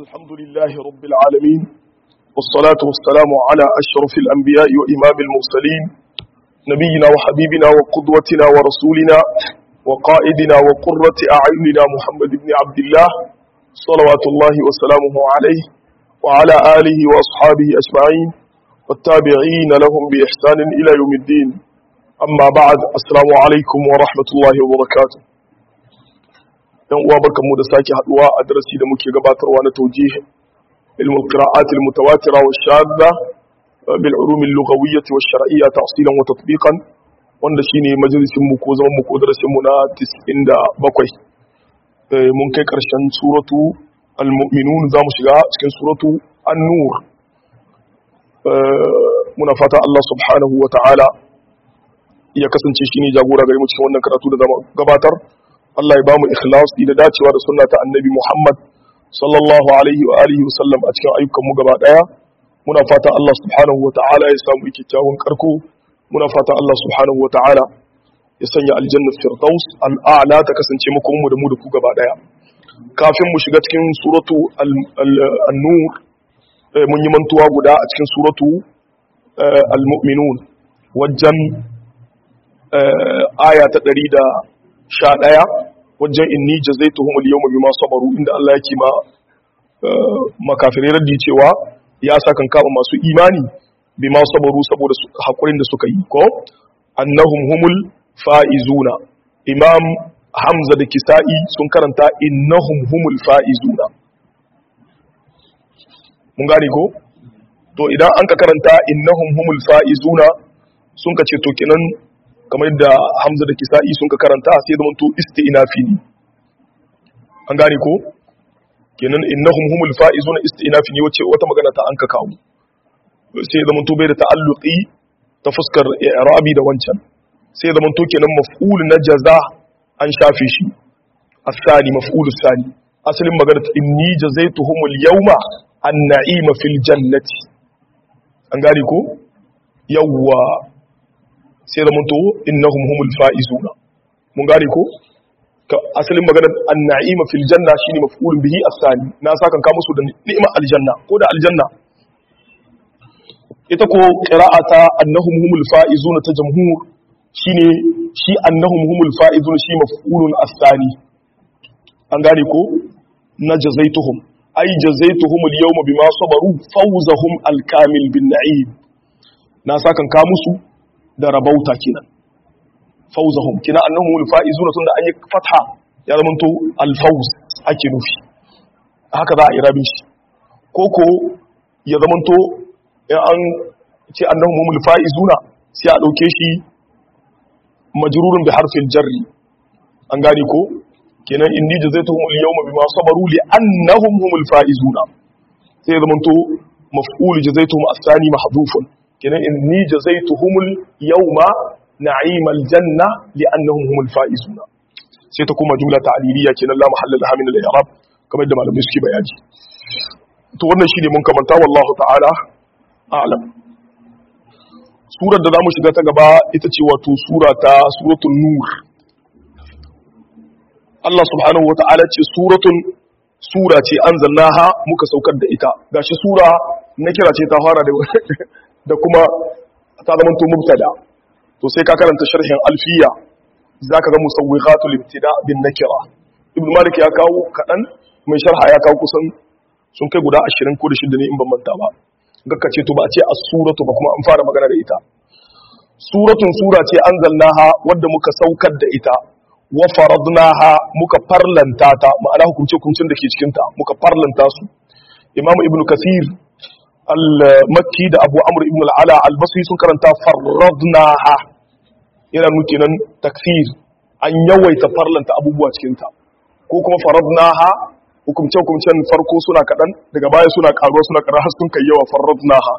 الحمد لله رب العالمين والصلاة والسلام على أشرف الأنبياء وإمام المرسلين نبينا وحبيبنا وقدوتنا ورسولنا وقائدنا وقرة أعيننا محمد بن عبد الله صلوات الله وسلامه عليه وعلى آله وأصحابه أجمعين والتابعين لهم بإحسان إلى يوم الدين أما بعد السلام عليكم ورحمة الله وبركاته yan uwa barkanmu da sake haduwa a darasi da muke gabatarwa na tawjih ilm al-qira'at al-mutawatira wa shadda bil ulum al-lughawiyyah wa shar'iyyah ta'silan wa tatbiqan wanda shine majalisin mu ko zaman mu ko darasin mu na 97 mun kai karshen suratu al-mu'minun zamu shiga cikin suratu an-nur muna fata Allah subhanahu wa ta'ala ya kasance shine jagora gare mu cikin wannan karatu da zamu gabatar Allah ya bamu ikhlasi da dacewa da sunna ta annabi Muhammad sallallahu alaihi wa alihi wasallam a cikin ayyukan mu gaba daya muna fata Allah subhanahu wataala ya samu kyakkyawan karko muna fata Allah subhanahu wataala ya sanya aljanna firdaus al'ala ta kasance muku mu da mu da ku gaba daya kafin mu shiga cikin suratu an-nur mun yi mantuwa guda a cikin suratu al-mu'minun wajen aya ta ɗari da. sha ɗaya wajen inni jazaituhum al-yawma bima sabaru inda Allah yake ma makafirai raddi cewa ya sakan kama masu imani bima sabaru saboda hakurin da suka yi ko annahum humul faizuna imam hamza da kisa'i sun karanta innahum humul faizuna mun gane ko to idan an ka karanta innahum humul faizuna sun ka ce to kenan kamar yadda hamza da kisa'i sun ka karanta sai da manto isti'nafi ne an gane ko kenan innahum humul fa'izuna isti'nafi ne wace wata magana ta an ka kawo sai da manto bai da ta'alluqi ta fuskar i'rabi da wancan sai da manto kenan maf'ul na jaza an shafe shi asani maf'ul sani asalin magana ta inni jazaituhumul yawma an-na'ima fil jannati an gane ko yawwa sai da munto innahum humul faizuna mun gane ko asalin magana an-na'ima fil janna shine maf'ulun bihi as-sani na saka ka musu da ni'ima aljanna ko da aljanna ita ko qira'ata annahum humul faizuna ta jamhur shine shi annahum humul faizuna shi maf'ulun as-sani an gane ko na jazaituhum ay jazaituhum al-yawma bima sabaru fawzahum al-kamil bin na'im na saka ka musu da rabauta kenan fauzahum kina annahum alfaizuna tunda an yi fatha ya zama to alfauz ake nufi haka za a irabi shi koko ya zama to in an ce annahum alfaizuna sai a dauke shi majrurun bi harfin jarri an gane ko kenan inni jazaituhum al-yawma bima sabaru li annahum humul faizuna sai ya zama to maf'ul jazaituhum as-sani mahdhufun kenan inni jazaituhumul yawma na'imal janna li'annahum humul faizuna sai ta kuma jumla ta'liliya kenan la mahalla laha min al-i'rab kamar da malamai suke bayani to wannan shine mun kamanta wallahu ta'ala a'lam surar da zamu shiga ta gaba ita ce wato sura ta suratul nur Allah subhanahu wa ta'ala ce suratun sura ce anzalnaha muka saukar da ita gashi sura na kira ce ta fara da da kuma ta zama to mubtada to sai ka karanta sharhin alfiya zaka ga musawwiqatul ibtida bin nakira ibn malik ya kawo kadan mai sharha ya kawo kusan sun kai guda 20 ko da shida ne in ban manta ba gakka ce to ba a ce as-suratu ba kuma an fara magana da ita suratun sura ce anzalnaha wadda muka saukar da ita wa faradnaha muka farlanta ta ma'ana hukunce hukuncin da ke cikin ta muka farlanta su imam ibn kasir al-makki da abu amur ibn al'ala al-basri sun karanta farradnaha yana nuke nan takfir an yawaita farlanta abubuwa cikinta ko kuma farradnaha hukumce-hukumcen farko suna kaɗan daga baya suna ƙaruwa suna ƙarar har sun kai yawa farradnaha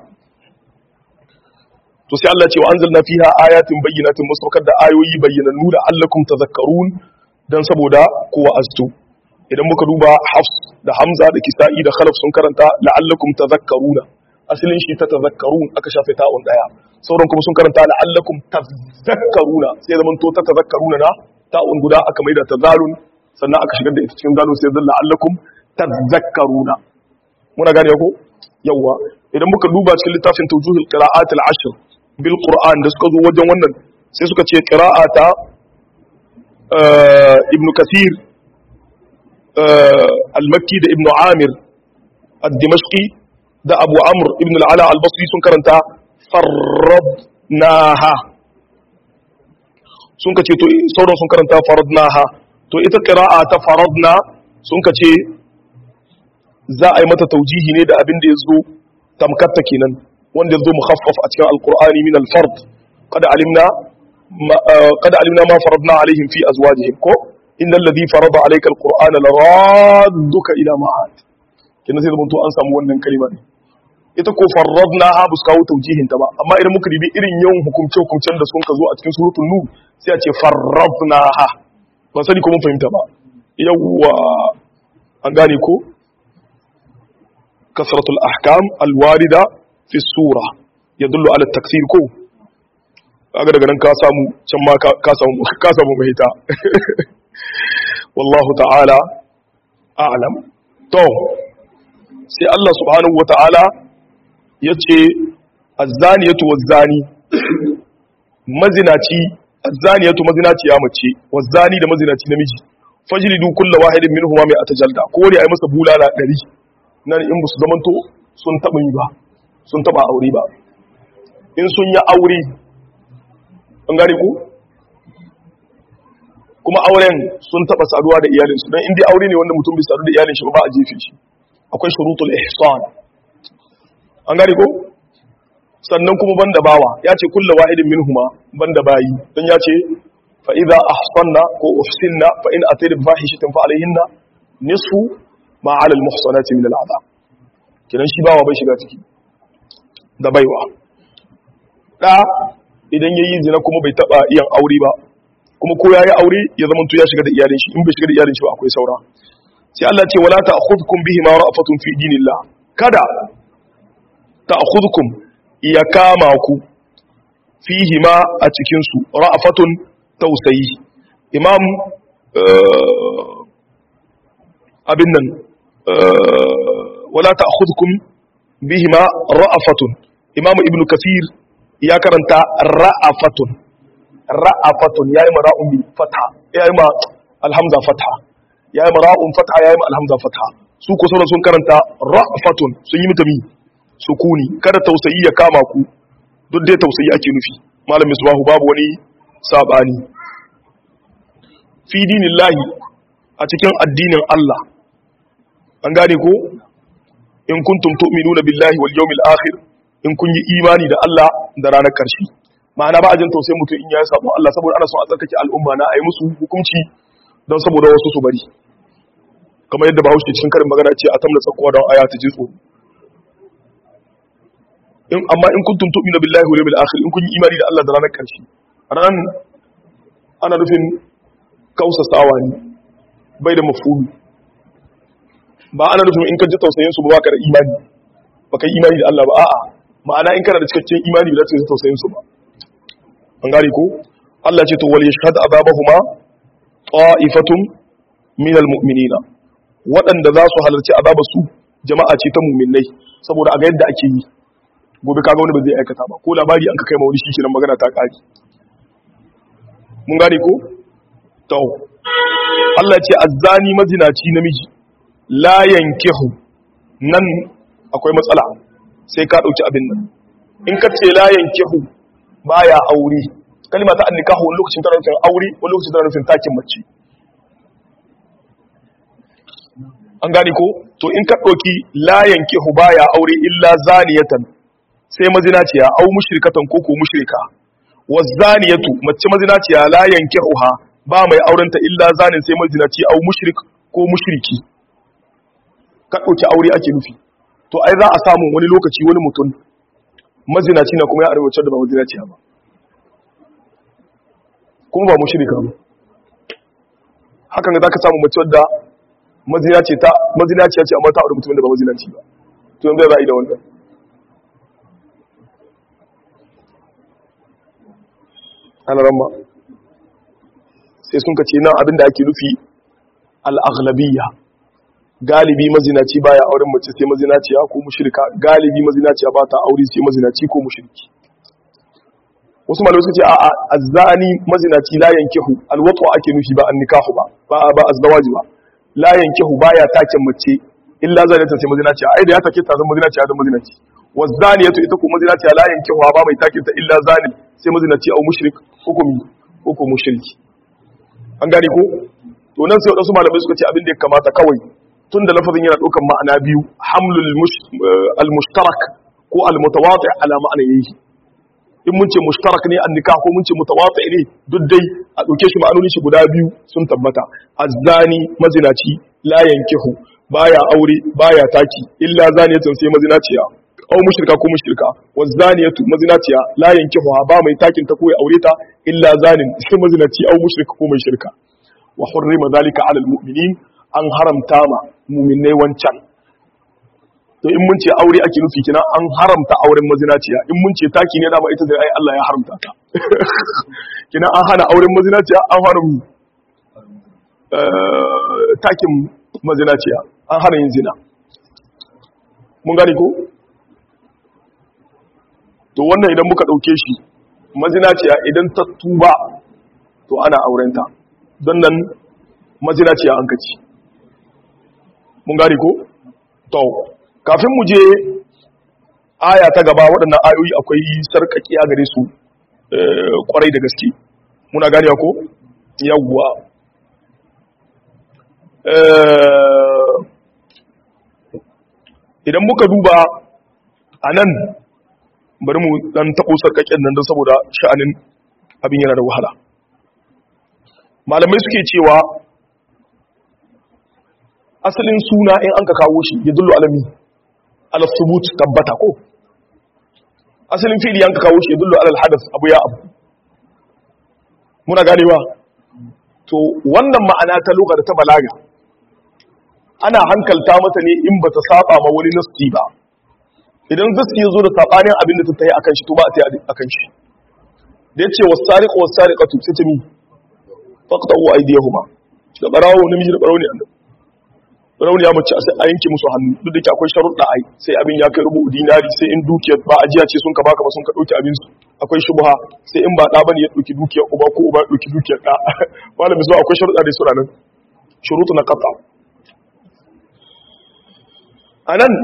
to sai Allah ce wa anzalna fiha ayatin bayyinatin musaukar da ayoyi bayyanannu da allakum tazakkarun dan saboda kowa astu idan muka duba hafs da hamza da kisa'i da khalaf sun karanta la'allakum tazakkaruna asalin shi ta tazakkarun aka shafe ta'un daya sauran kuma sun karanta la'allakum tazakkaruna sai zaman to ta tazakkaruna na ta'un guda aka maida ta zalun sannan aka shigar da ita cikin zalun sai zan la'allakum tazakkaruna muna gane ko yawa idan muka duba cikin littafin tawjuhul qira'at al-ashr bil qur'an da suka zo wajen wannan sai suka ce qira'ata ibn kathir al-makki da ibn amir ad-dimashqi da abu amr ibn al-ala al-basri sun karanta farradnaha sun kace to sauran sun karanta faradnaha to ita qira'a ta faradna sun kace za a yi mata taujihi ne da abin da ya zo tamkatta kenan wanda ya zo mukhaffaf a cikin alqur'ani min al-fard qad alimna qad alimna ma faradna alaihim fi azwajihim ko innal ladhi farada alayka alqur'ana laradduka ila ma'ad kenan sai zamanto an samu wannan kalima ne ita ko farradna ha bus kawo taujihin ta ba amma idan muka dibi irin yawan hukumce hukumcen da sun ka zo a cikin suratul nur sai a ce farradna ha ban sani ko mun fahimta ba yawwa an gane ko kasratul ahkam alwarida fi sura yadullu ala taksir ko kaga daga nan ka samu can ma ka samu ka samu mahita wallahu ta'ala a'lam to sai Allah subhanahu wata'ala yace az-zaniyatu waz-zani mazinaci az-zaniyatu mazinaci ya mace waz-zani da mazinaci namiji fajlidu kullu wahidin minhuma mai atajalda ko dai ai masa bulala 100 nan in musu zamanto sun taba yi ba sun taba aure ba in sun yi aure an gane ku kuma auren sun taba saduwa da iyalinsu don inda aure ne wanda mutum bai sadu da iyalin shi ba a jefe shi akwai shurutul ihsan an gane ko sannan kuma banda bawa ya ce kullu wahidin minhuma banda bayi dan ya ce fa idza ahsanna ko uhsinna fa in atayna bi fahishatin fa alayhinna nisfu ma 'ala al muhsanati min al 'adab kidan shi bawa bai shiga ciki da baiwa da idan yayi zina kuma bai taba iyan aure ba kuma ko yayi aure ya zama to ya shiga da iyalin shi in bai shiga da iyalin shi ba akwai saura sai Allah ce wala ta'khudhukum bihi ma ra'fatun fi dinillah kada ta'khudhukum ya kama ku fihi ma a cikin su ra'fatun tausayi imam abin nan wala ta'khudhukum bihi ma ra'fatun imam ibnu kathir ya karanta ra'afatun ra'afatun yayi mara'un bi fatha yayi ma alhamza fatha yayi mara'un fatha yayi ma alhamza fatha su ko sauran sun karanta ra'afatun sun yi mutami sukuni kada tausayi ya kama ku duk dai tausayi ake nufi malam misbahu babu wani sabani fi dinillahi a cikin addinin Allah an gane ko in kuntum tu'minuna billahi wal yawmil akhir in kun yi imani da Allah da ranar karshe ma'ana ba a jin tausayin mutum in ya yi sabon Allah saboda ana son a tsarkake al'umma na a yi musu hukunci don saboda wasu su bari kamar yadda bahaushe cikin karin magana ce a tamna tsakuwa don aya ta ji tsoro in amma in kuntum tu'minu billahi wal yawmil akhir in kun yi imani da Allah da ranar karshe ran ana nufin kausa sawa ne bai da mafulu ba ana nufin in ka ji tausayin su ba ka da imani ba ka yi imani da Allah ba a'a ma'ana in kana da cikakken imani ba za ka ji tausayin su ba an gane ko Allah ce to wal yashhad azabahuma ta'ifatun min almu'minina waɗanda za su halarci azabar su jama'a ce ta mu'minai saboda a ga yadda ake yi gobe kaga wani ba zai aikata ba ko labari an ka kai ma wani shi magana ta kare mun gane ko to Allah ce azzani mazinaci namiji la yankihu nan akwai matsala sai ka dauki abin nan in ka ce la yankihu baya aure kalma ta annikahu wani lokacin tana nufin aure wani lokacin tana nufin takin mace an gane ko to in ka ɗauki la yankihu baya aure illa zaniyatan sai mazinaciya au mushrikatan ko ko mushrika wa zaniyatu mace mazinaciya la yankihuha ba mai aurenta illa zanin sai mazinaci au mushrik ko mushriki ka ɗauki aure ake nufi to ai za a samu wani lokaci wani mutum mazinaci na kuma ya arwace da ba mazinaciya ba kuma ba mushrika ba hakan ga zaka samu mace wadda mazinaci ta mazinaci ce amma ta aure mutumin da ba mazinaci ba to yanzu za a yi da wannan ana ramma sai sun ka ce nan abin da ake nufi al-aghlabiyya galibi mazinaci baya auren mace sai mazinaciya ko mushrika galibi mazinaciya ba ta aure sai mazinaci ko mushriki wasu malamai suka ce a'a azzani mazinaci la yankihu alwatu ake nufi ba annikahu ba ba ba azdawaji ba la yankihu baya taken mace illa zanata sai mazinaciya ai da ya take ta zama mazinaciya da mazinaci wazaniyatu ita ko mazinaciya la yankihu ba mai taken ta illa zani sai mazinaci au mushrik hukumi ko ko mushriki an gane ko to nan sai wadansu malamai suka ce abin da ya kamata kawai tun da lafazin yana ɗaukan ma'ana biyu hamlul al-mushtarak ko al-mutawati ala ma'ana yayi in mun ce mushtarak ne annika ko mun ce mutawati ne duk dai a ɗauke shi ma'anoni shi guda biyu sun tabbata azzani mazinaci la yankihu baya aure baya taki illa zaniyatun sai mazinaciya aw mushrika ko mushrika wa zaniyatu mazinaciya la yankihu ba mai takin ta ko ya aure ta illa zanin sai mazinaci aw mushrika ko mai shirka wa hurrima zalika ala al-mu'minin an haramta ma muminai wancan to in mun ce aure ake nufi kina an haramta auren mazinaciya in mun ce taki ne dama ita zai ai Allah ya haramta ta kina an hana auren mazinaciya an hana mu takin mazinaciya an hana yin zina mun gane ko to wannan idan muka dauke shi mazinaciya idan ta tuba to ana aurenta don nan mazinaciya an kaci mun gane ko to kafin mu je aya ta gaba waɗannan ayoyi akwai sarkaki a gare su kwarai da gaske muna gane ko yawwa idan muka duba a nan bari mu dan taɓo sarkaken nan don saboda sha'anin abin yana da wahala malamai suke cewa asalin suna in an ka kawo shi ya dullu alami alasubut tabbata ko asalin fili an ka kawo shi ya dullu alal hadas abu ya abu muna ganewa to wannan ma'ana ta lugar ta balaga ana hankalta mata ne in bata saba ma wani nasti ba idan zai ya zo da sabanin abin da ta tayi akan shi to ba a tayi akan shi da yace wasariqu wasariqatu sai ta mi faqta'u aydiyahuma da barawo namiji da barawo ne annabi rauni ya mace a yanke musu hannu duk da ke akwai sharuɗa ai sai abin ya kai rubu dinari sai in dukiyar ba ajiya ce sun ka baka ba sun ka ɗauki abin su akwai shubha sai in ba ɗa bane ya ɗauki dukiyar uba ko uba ya ɗauki dukiyar ɗa malamin zuwa akwai sharuɗa da su ranar shurutu na kafa a nan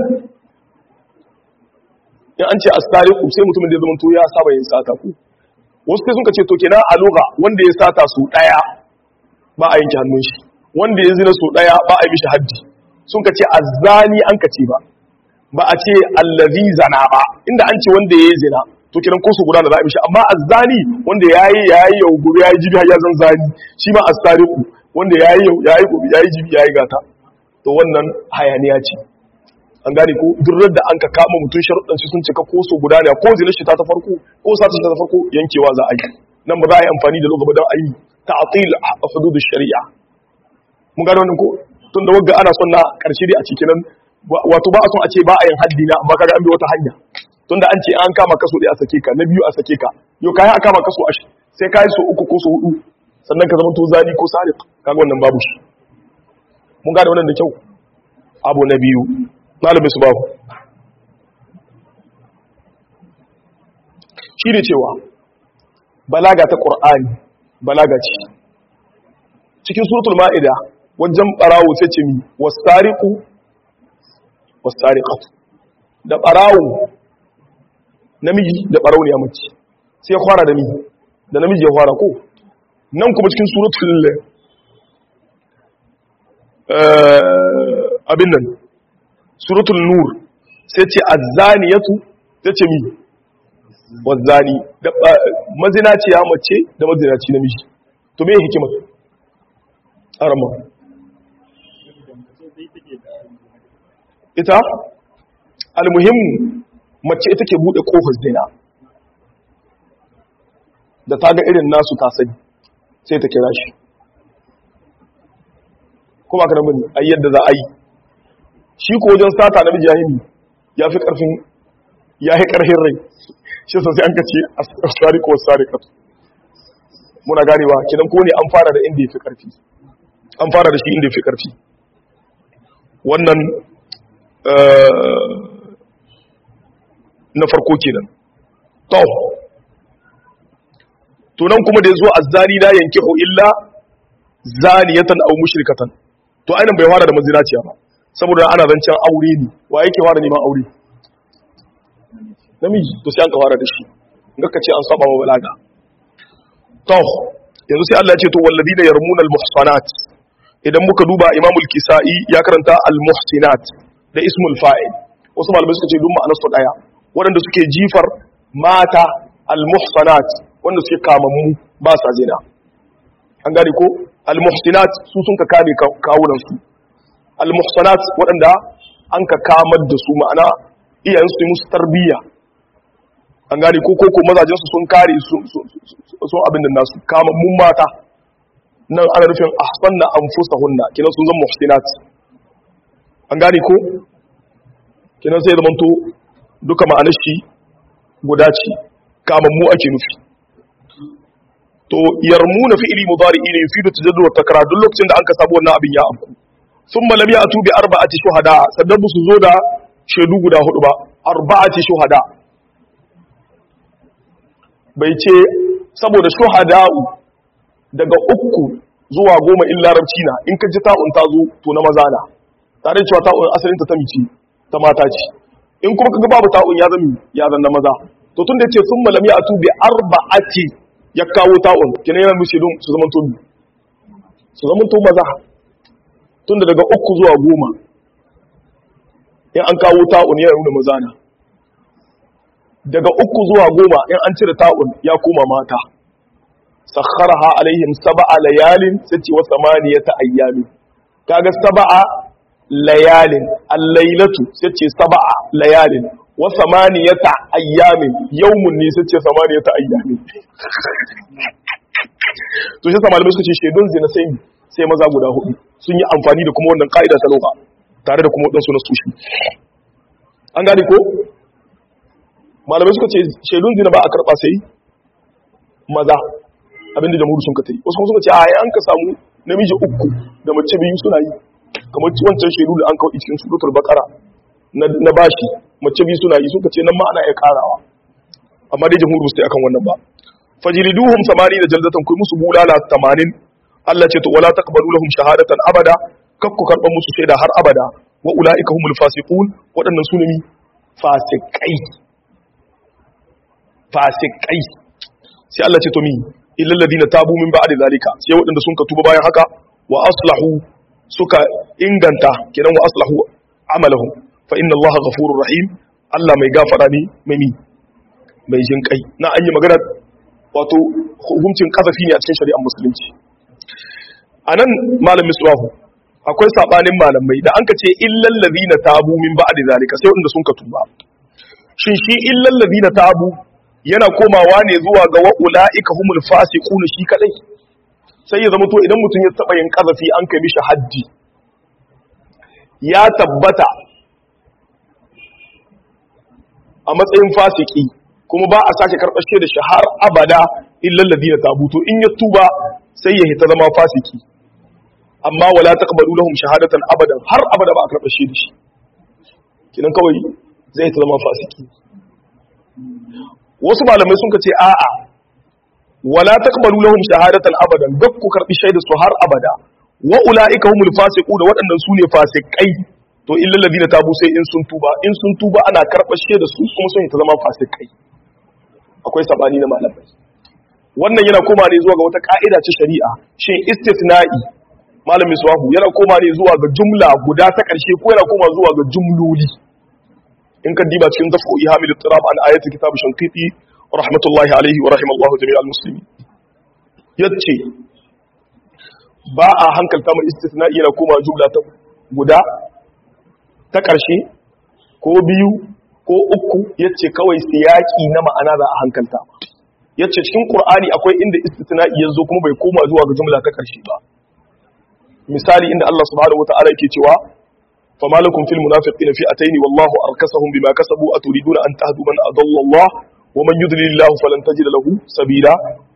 in an ce astariku sai mutumin da ya zama to ya saba yin sata ku wasu sai sun ka ce to kenan a lugha wanda ya sata su ɗaya ba a yanke hannun shi wanda ya zina su ɗaya ba a yi mishi haddi sun ka ce azzani an ka ce ba ba a ce allazi zana ba inda an ce wanda ya yi zina to kiran ko su guda da za a mishi amma azzani wanda ya yi ya yi yau gobe ya yi jibi har ya zan zani shi ma astariku wanda ya yi yau ya yi gobe ya yi jibi ya yi gata to wannan hayaniya ce an gane ko durar da an ka kama mutum sharuɗan shi sun cika ko su guda ne ko zina shi ta ta farko ko sa shi ta farko yankewa za a yi nan ba za a yi amfani da lokacin don a yi ta'atil a hududu shari'a mun gano wannan ko tun da wagga ana son na karshe dai a cikin nan wato ba a son a ce ba a yin haddi na amma kaga an bi wata hanya tunda an ce an kama kaso ɗaya a sake ka na biyu a sake ka yau kayan a kama kaso ashi sai kayi so uku ko so hudu sannan ka zama to zani ko sariq kaga wannan babu shi mun gane wannan da kyau abu na biyu malamin su babu shi ne cewa balaga ta qur'ani balaga ce cikin suratul ma'ida wajen barawo sai ce mi wasariqu wasariqatu da barawo namiji da barawo ne mace sai ya fara da mi da namiji ya fara ko nan kuma cikin suratul abin nan suratul nur sai ce azzaniyatu sai ce mi wazzani da mazinaciya mace da mazinaci namiji to me hikimar arama ita almuhimmu mace ita ke bude kofar zina da ta ga irin nasu ta sani sai ta kira shi kuma ka namun a yadda za a yi shi ko wajen sata na mijahimi ya fi karfin ya fi karfin rai shi sosai an kace a tsari ko tsari katu muna ganewa kidan ko ne an fara da inda ya fi karfi an fara da shi inda ya fi karfi wannan na farko kenan to to nan kuma da yazo azzani la yankihu illa zaniyatan aw mushrikatan to ainin bai fara da mazinaciya ba saboda ana zancen aure ne wa yake fara neman aure namiji to sai an ka fara da shi ngaka ce an saba wa balaga to yanzu sai Allah ya ce to walladina yarmuna almuhsanat idan muka duba imamul kisa'i ya karanta almuhsinat da ismul fa'il wasu malamai suka ce duk ma'anar su daya waɗanda suke jifar mata almuhsanat wanda suke kamammu ba sa zina an gane ko almuhsinat su sun ka kame kawunan su almuhsanat waɗanda an ka kamar da su ma'ana iyayen su musu tarbiyya an gane ko ko mazajen su sun kare sun abin da nasu kamammun mata nan ana nufin ahsanna anfusahunna kinan sun zama muhsinat an gane ko kinan sai zamanto duka ma'anar shi guda ce kamammu ake nufi to yarmuna fi'li mudari ne yufidu tajaddud wa takrar duk lokacin da an ka samu wannan abin ya afku thumma lam ya'tu bi arba'ati shuhada sannan su zo da shaidu guda hudu ba arba'ati shuhada bai ce saboda shuhada'u daga uku zuwa goma in larabci na in ka ji ta'un ta zo to na maza na tare cewa ta'un asalinta ta mice ta mata ce in kuma kaga babu ta'un ya zama ya zan na maza to tun da yace sun malam ya atu bi arba'ati ya kawo ta'un kenan yana nushe don su zaman to su zaman to maza tun da daga uku zuwa goma in an kawo ta'un yana nuna maza na daga uku zuwa goma in an cire ta'un ya koma mata sakharaha alaihim sab'a layalin sace wa samaniyata ayyamin kaga sab'a layalin al-lailatu sace sab'a layalin wa samaniyata ayyamin yawmun ne sace samaniyata ayyamin to shi sama malamai suka ce shedun zina sai sai maza guda hudu sun yi amfani da kuma wannan ka'ida ta loka tare da kuma wadansu na sushi an gane ko malamai suka ce shedun zina ba a karba sai maza abinda jamhuri sun ka ta yi wasu kuma suka ce a an ka samu namiji uku da mace biyu suna yi kamar wancan shaidu da an kawo cikin suratul baqara na bashi mace biyu suna yi suka ce nan ma ana iya karawa amma dai jamhuri ba su yi akan wannan ba fajriduhum samani da jaldatan kai musu bulala 80 Allah ce to wala taqbalu lahum shahadatan abada kak ku karban musu shaida har abada wa ulaika humul fasiqun waɗannan su ne fasikai fasikai sai Allah ce to mi illal ladina tabu min ba'di zalika sai waɗanda sun ka tuba bayan haka wa aslahu suka inganta kiran wa aslahu amalahum fa inna Allah ghafurur rahim Allah mai gafara ne mai mi mai jin kai na an yi magana wato hukuncin kasafi ne a cikin shari'ar musulunci anan malam misbahu akwai sabanin malamai da an ka ce illal ladina tabu min ba'di zalika sai waɗanda sun ka tuba shin shi illal ladina tabu yana komawa ne zuwa ga wa'ula'ika humul fasiquna shi kadai sai ya zama to idan mutum ya taba yin kazafi an kai mishi haddi ya tabbata a matsayin fasiki kuma ba a sake karɓar da shi har abada illal ladina tabutu in ya tuba sai ya hita zama fasiki amma wala taqbalu lahum shahadatan abadan har abada ba a karɓar da shi kinan kawai zai hita zama fasiki wasu malamai sun ce a'a wala taqbalu lahum shahadatan abadan duk ku karbi shaida su har abada wa ulaika humul fasiqun waɗannan sune fasikai to illal ladina tabu sai in sun tuba in sun tuba ana karɓar shaida su kuma sun ta zama fasikai akwai sabani na malamai wannan yana koma ne zuwa ga wata ka'ida ta shari'a shin istithna'i malamin suwahu yana koma ne zuwa ga jumla guda ta ƙarshe ko yana koma zuwa ga jumloli in kan diba cikin dafu ihamil tirab an ayatul kitab shanqiti rahmatullahi alaihi wa rahimallahu jami'al muslimin yace ba a hankalta mu istithna'i yana koma jumla ta guda ta ƙarshe ko biyu ko uku yace kawai siyaki na ma'ana za a hankalta yace cikin qur'ani akwai inda istithna'i yazo kuma bai koma zuwa ga jumla ta ƙarshe ba misali inda Allah subhanahu wataala yake cewa fama lakum fil munafiqina fi'atayn wallahu arkasahum bima kasabu aturiduna an tahdu man adalla Allah wa man yudlil Allah falan tajid lahu sabila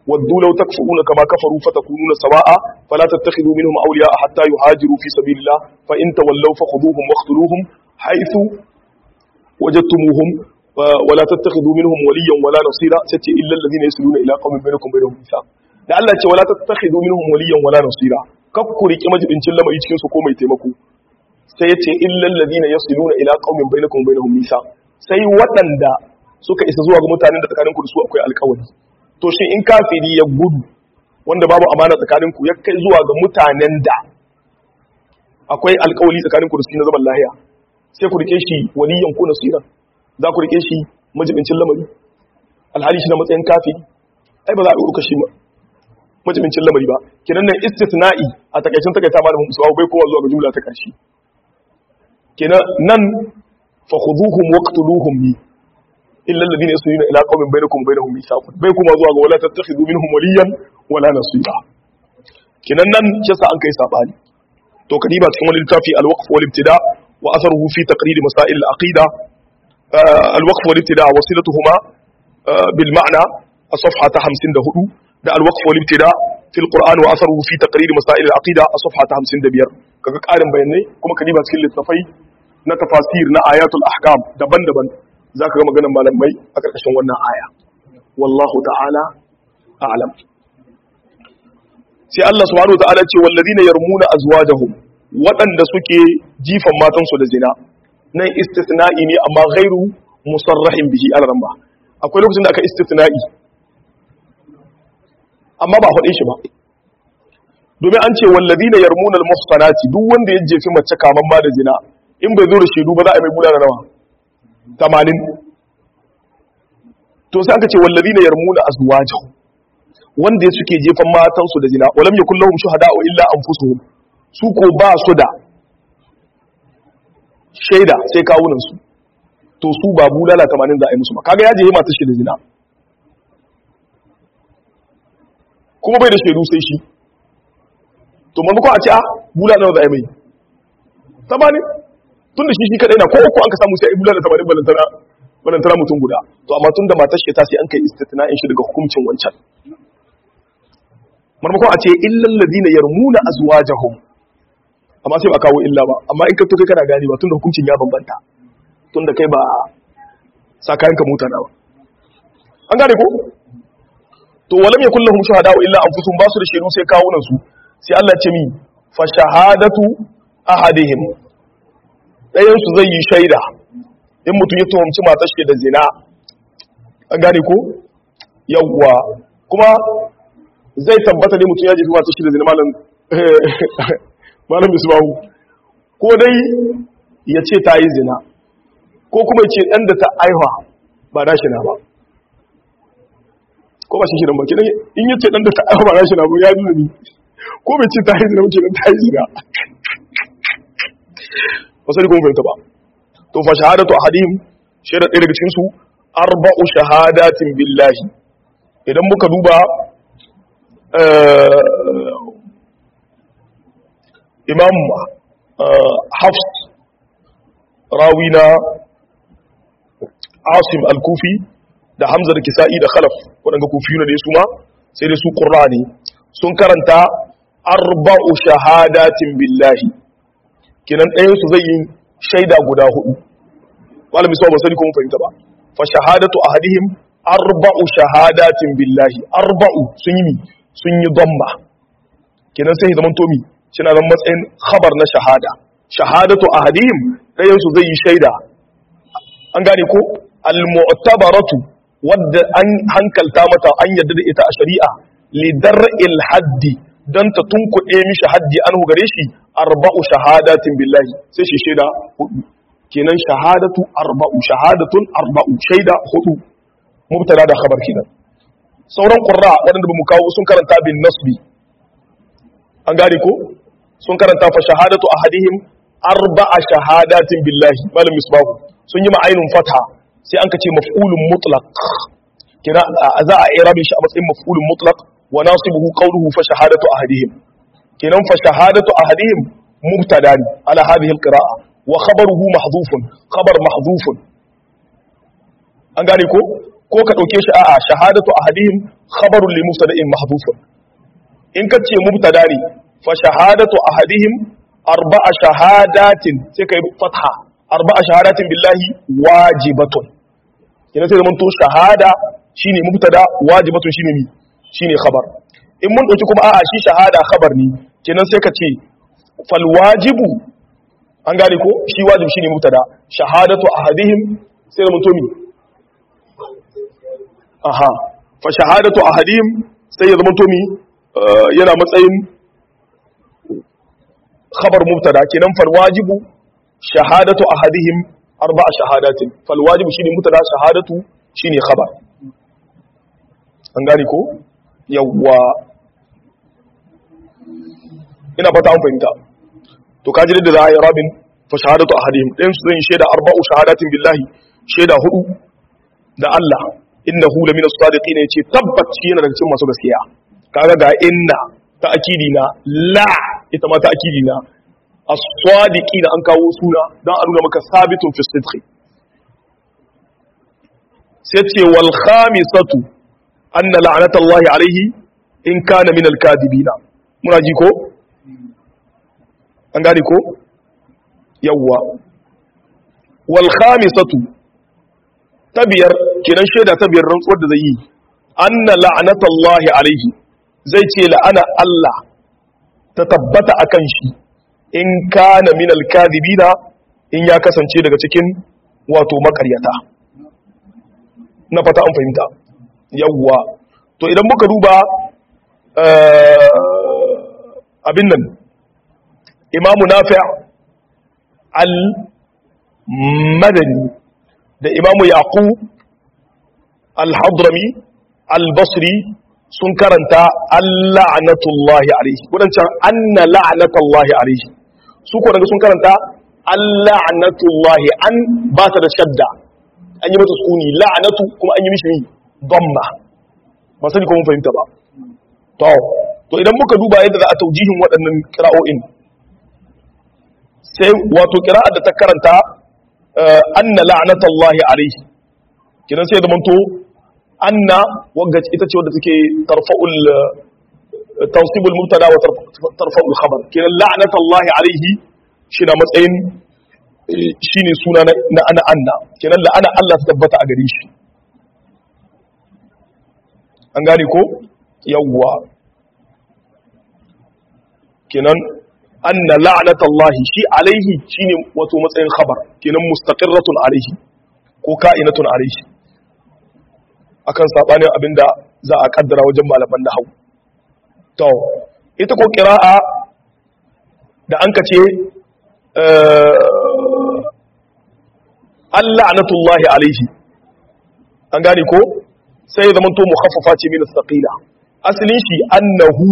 waddu law takfuruna kama kafaru fatakununa sawa'a fala tattakhidhu minhum awliya'a hatta yuhajiru fi sabilillah fa in tawallaw fakhuduhum waqtuluhum haythu wajadtumuhum ولا تتخذوا منهم وليا ولا نصيرا ستي الا الذين يصلون الى قوم بينكم بينهم ميثاق da Allah ce wala tattakhidhu minhum waliyan wala nasira kakku riki majibincin lamari cikin su ko mai taimako sai yace illal ladina yasiluna ila qaumin bainakum bainahum mithaq sai waɗanda suka isa zuwa ga mutanen da tsakaninku da su akwai alƙawari to shi in kafiri ya gudu wanda babu amana tsakaninku ya kai zuwa ga mutanen da akwai alƙawari tsakaninku da su na zaman lahiya sai ku rike shi waliyan ko nasira za ku rike shi majibincin lamari alhali shi na matsayin kafiri ai ba za a ɗauka shi majibincin lamari ba kenan nan istithna'i a takaicin takaita malamin musuwa bai kowa zuwa ga jumla ta ƙarshe kenan nan fa khuduhum waqtuluhum bi illa alladhina yasuna ila qaumin bainakum wa bainahum mithaq bai kuma zuwa ga wala tattakhidhu minhum waliyan wala nasira kenan nan kisa an kai sabani to kadiba cikin wani littafi al-waqf wal ibtida wa atharuhu fi taqrir masail al-aqida al-waqf wal ibtida wasilatuhuma bil ma'na a safha ta 54 da al-waqf wal ibtida fi al-Qur'an wa atharuhu fi taqrir masail al-aqida a safha ta 55 kaga karin bayanai kuma kadiba cikin littafai na tafasir na ayatul ahkam daban-daban zaka ga maganar malamai a karkashin wannan aya wallahu ta'ala a'lam sai Allah subhanahu ta'ala ce wallazina yarmuna azwajahum waɗanda suke jifan matansu da zina nan istithna'i ne amma ghairu musarrahin bihi al-ramba akwai lokacin da aka istithna'i amma ba faɗe shi ba domin an ce wallazina yarmuna al-muhsanati duk wanda ya jefi mace kaman ba da zina in bai zo da shaidu ba za a yi mai bulala nawa 80 to sai aka ce wallazina yarmuna azwajahum wanda suke jefan matansu da zina walam yakul lahum shuhada'u illa anfusuhum su ko ba su da shaida sai kawunan su to su ba bulala 80 za a yi musu ba kaga ya je matar shi da zina kuma bai da shaidu sai shi to maimakon a ce a bulala za a yi mai 80 tun da shi shi kadai na ko uku an ka samu sai a yi bulala 80 balantana balantana mutum guda to amma tun da matar shi ta sai an kai istitna'in shi daga hukuncin wancan marmakon a ce illal ladina yarmuna azwajahum amma sai ba kawo illa ba amma in ka to kai kana gani ba tunda hukuncin ya bambanta tunda kai ba sakayen ka mutana ba an gane ko to walam yakul lahum shuhada illa anfusuhum basu da shaidu sai kawunan su sai Allah ce mi fa shahadatu ahadihim dayan su zai yi shaida in mutum ya tuhumci matar shi da zina an gane ko yawwa kuma zai tabbata ne mutum ya jefi masu shi da zina malam malam bisbahu ko dai ya ce ta yi zina ko kuma ya ce ɗan da ta aiwa ba na shi na ba ko ba shi shi ba kidan in ya ce ɗan da ta aiwa ba na shi na ba ya nuna ni ko bai ce ta yi zina muke ta yi zina ba sai kuma fahimta ba to fa shahadatu ahadim shaidar ɗaya daga cikin su arba'u shahadatin billahi idan muka duba imam hafs rawi na asim al-kufi da hamza da kisa'i da khalaf waɗanda kufiyu na da su ma sai da su ƙurra ne sun karanta arba'u shahadatin billahi kinan ɗayansu zai yi shaida guda hudu wala misal ba sani ko mun fahimta ba fa shahadatu ahadihim arba'u shahadatin billahi arba'u sun yi sun yi damba kenan sai zaman tomi shina zan matsayin khabar na shahada shahadatu ahadihim dayan su zai yi shaida an gane ko al-mu'tabaratu wadda an hankalta mata an yadda da ita a shari'a li dar'il haddi dan ta tunkuɗe mishi haddi an gare shi arba'u shahadatin billahi sai shi shaida hudu kenan shahadatu arba'u shahadatun arba'u shaida hudu mubtada da khabar kenan sauran qurra waɗanda ba mu kawo sun karanta bin nasbi an gane ko sun karanta fa shahadatu ahadihim arba'a shahadatin billahi malam misbahu sun yi ma'ainun fatha sai an kace maf'ulun mutlaq kira za a irabi shi a matsayin maf'ulun mutlaq wa nasibuhu qawluhu fa shahadatu ahadihim kenan fa shahadatu ahadihim mubtada ala hadhihi alqira'a wa khabaruhu mahdhufun khabar mahdhufun an gane ko ko ka dauke shi a'a shahadatu ahadihim khabarun li mubtada'in mahdhufun in ka ce mubtada ne fa shahadatu ahadihim arba'a shahadatin sai kai fatha arba'a shahadatin billahi wajibatun yana sai zaman to shahada shine mubtada wajibatun shine ni shine khabar in mun dauki kuma a'a shi shahada khabar ne kenan sai ka ce fal wajibu an gane ko shi wajib shine mubtada shahadatu ahadihim sai zaman to mi aha fa shahadatu ahadihim sai ya zaman to mi yana matsayin khabar mubtada kenan fal wajibu shahadatu ahadihim arba'a shahadatin fal wajibu shine mubtada shahadatu shine khabar an gane ko yawwa ina fata an fahimta to kaji da za a yi rabin fa shahadatu ahadihim ɗayan su zan shaida arba'u shahadatin billahi shaida hudu da Allah innahu lamina sadiqin yace tabbaci yana daga cikin masu gaskiya kaga ga inna ta akidi na la ita ma ta akidi na as-sadiqina an kawo suna dan a nuna maka sabitun fi sidqi sai ce wal khamisatu anna la'natallahi alaihi in kana min al-kadibina muna ji ko an gane ko yawwa wal khamisatu tabiyar kenan shaida tabiyar rantsuwar da zai yi anna la'natallahi alaihi zai ce la'ana Allah ta tabbata akan shi in kana min al-kadibina in ya kasance daga cikin wato makaryata na fata an fahimta yawwa to idan muka duba abin nan imamu nafi al-madani da imamu yaqub al-hadrami al-basri sun karanta al-la'natullahi alaihi wadancan anna la'natullahi alaihi su ko daga sun karanta al-la'natullahi an ba ta da shadda an yi mata sukuni la'natu kuma an yi mishi damma ba sani ko mun fahimta ba to to idan muka duba yadda za a taujihin waɗannan kira'o'in sai wato kira'a da ta karanta anna la'natullahi alaihi kidan sai zaman to anna wagga ita ce wadda take tarfa'ul tansibul mubtada wa tarfa'ul khabar kidan la'natullahi alaihi shi na matsayin shine suna na ana anna kidan la'ana Allah ta tabbata a gare shi an gane ko yawwa kenan anna la'natallahi shi alaihi shine wato matsayin khabar kenan mustaqirratun alaihi ko ka'inatun alaihi akan sabanin abinda za a kaddara wajen malaman nahwu to ita ko qira'a da an kace la'natullahi alaihi an gane ko sai ya zamanto mukhaffafa ce min as-saqila asalin shi annahu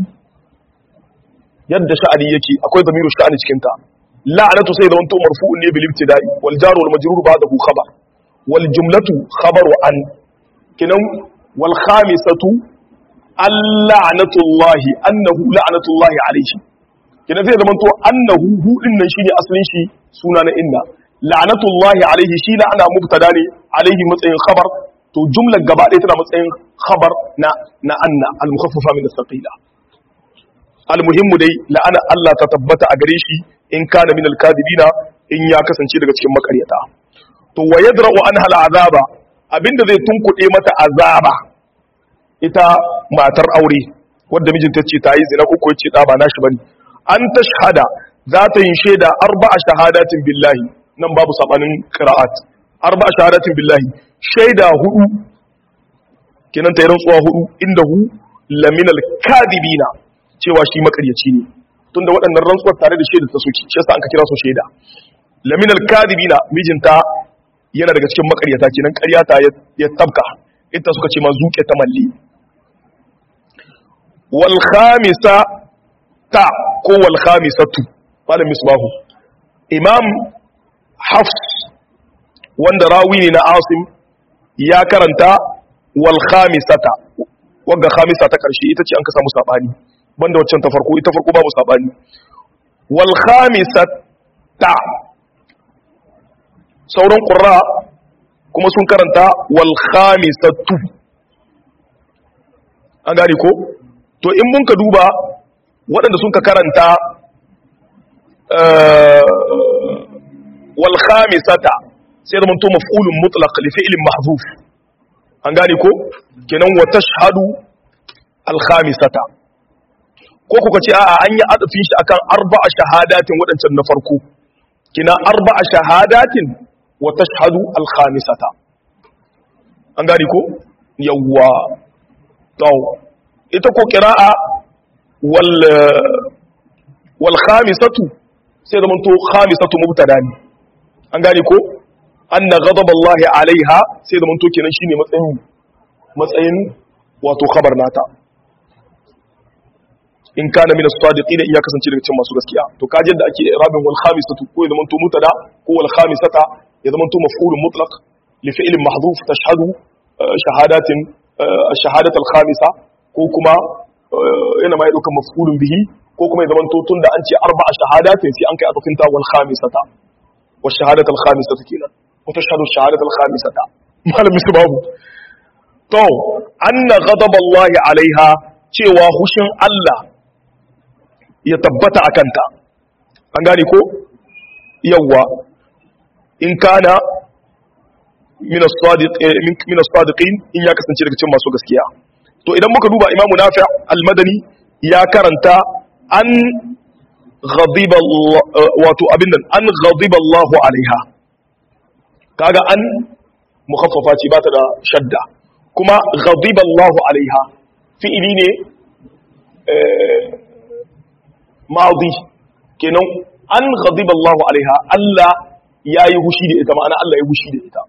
yadda sha'ani yake akwai zamiru sha'ani cikin ta la'natu sai zamanto marfu'un ne bil ibtida'i wal jar wal majrur ba'dahu khabar wal jumlatu khabaru an kinan wal khamisatu al-la'natullahi annahu la'natullahi alayhi kinan sai zamanto annahu hu din nan shine asalin shi suna na inna la'natullahi alayhi shi la'ana mubtada ne alayhi matsayin khabar to jumlar gaba ɗaya tana matsayin khabar na na anna al-mukhaffafa min as-saqila al-muhimmu dai la'ana Allah ta tabbata a gare shi in kana min al-kadibina in ya kasance daga cikin makaryata to wa yadra'u anha al-azaba abinda zai tunkuɗe mata azaba ita matar aure wanda mijinta ce ta yi zina ko ce da ba nashi bane an tashhada za ta yin shaida arba'a shahadatin billahi nan babu sabanin qira'at arba'a shahadatin billahi shaida hudu kenan ta yi rantsuwa hudu inda hu laminal kadibina cewa shi makaryaci ne tunda waɗannan rantsuwar tare da shaida ta soki shi yasa an ka kira su shaida laminal kadibina mijinta yana daga cikin makaryata kenan ƙaryata ya tabka ita suka ce ma zuke ta malli wal khamisa ta ko wal khamisatu malam misbahu imam hafs wanda rawi ne na asim ya karanta wal khamisata wagga khamisa ta karshe ita ce an ka samu sabani banda waccan ta farko ita farko babu sabani wal khamisata sauran qurra kuma sun karanta wal khamisatu an gane ko to in mun ka duba waɗanda sun ka karanta wal khamisata sai da to maf'ulun mutlaq li fi'lin mahzuf an gane ko kenan wa tashhadu al khamisata ko kuka ce a'a an yi adafin shi akan arba'a shahadatin waɗancan na farko kina arba'a shahadatin wa tashhadu al khamisata an gane ko yawwa to ita ko qira'a wal wal khamisatu sai da to khamisatu mubtada ne an gane ko anna ghadaballahi alaiha sai da to kenan shine matsayin matsayin wato khabar nata in kana min as-sadiqin in ya kasance daga cikin masu gaskiya to kaje da ake rabin wal khamisatu ko ya zama to mutada ko wal khamisata ya zama to maf'ulun mutlaq li fi'lin mahdhuf tashhadu shahadatin shahadat al-khamisa ko kuma yana mai daukan maf'ulun bihi ko kuma ya zama to tunda an ce arba'a shahadatin sai an kai atafin ta wal khamisata wa shahadat al-khamisata kenan wa tashhadu shahadat al-khamisata malami su babu to anna ghadab Allah alaiha cewa hushin Allah ya tabbata a kanta an gane ko yawwa in kana min as-sadiqin in ya kasance daga cikin masu gaskiya to idan muka duba imamu nafi' al-madani ya karanta an ghadiba wato abin nan an ghadiba Allahu alaiha kaga an mukhaffafa ce ba ta da shadda kuma ghadiba Allahu alaiha fi'ili ne ma'adi kenan an ghadiba Allah alaiha Allah yayi hushi da ita ma'ana Allah ya hushi da ita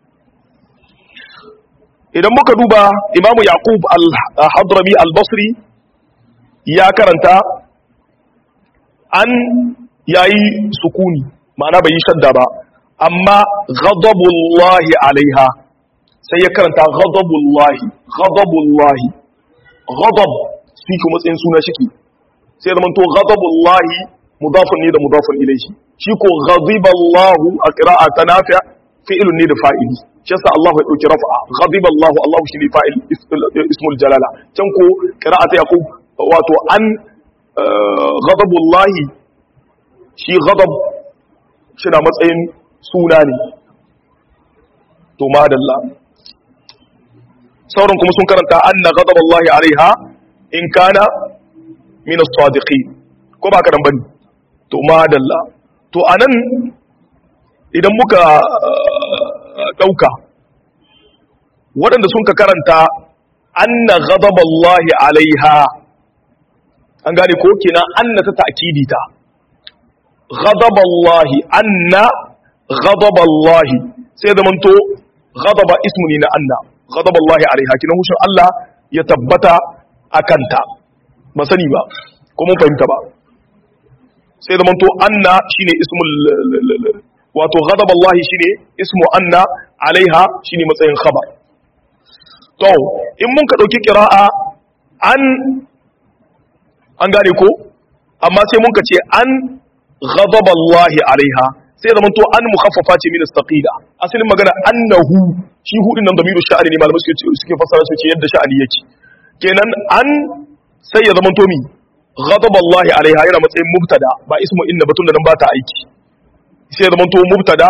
idan muka duba Imam Yaqub al-Hadrami al-Basri ya karanta an yayi sukuni ma'ana bai yi shadda ba amma ghadabullahi alaiha sai ya karanta ghadabullahi ghadabullahi ghadab shi kuma matsayin suna shiki sai zama to ghadabullahi mudafun ne da mudafun ilayhi shi ko ghadiballahu a qira'a ta nafi' fi'lun ne da fa'ili shi yasa Allah ya dauki raf'a ghadiballahu Allah shi ne fa'il ismul jalala can ko qira'a ta yaqub wato an ghadabullahi shi ghadab shi na matsayin suna ne to madalla sauran kuma sun karanta anna ghadaballahi alaiha in kana min as-sadiqin ko ba karan bane to madalla to anan idan muka dauka waɗanda sun ka karanta anna ghadaballahi alaiha an gane ko kina anna ta ta'kidi ta ghadaballahi anna ghadaballahi sai da manto ghadaba ismu ne na anna ghadaballahi alaiha kina hushin Allah ya tabbata akanta ba sani ba ko mun fahimta ba sai da manto anna shine ismul wato ghadaballahi shine ismu anna alaiha shine matsayin khabar to in mun ka dauki qira'a an an gane ko amma sai mun ka ce an ghadaballahi alaiha sai da manto an mukhaffafa ce min istaqila asalin magana annahu shi hudin nan damiru sha'ani ne malamai suke suke fassara su ce yadda sha'ani yake kenan an sai ya zama tomi ghadaballahi alaiha yana matsayin mubtada ba ismu inna batun da nan ba ta aiki sai ya zama to mubtada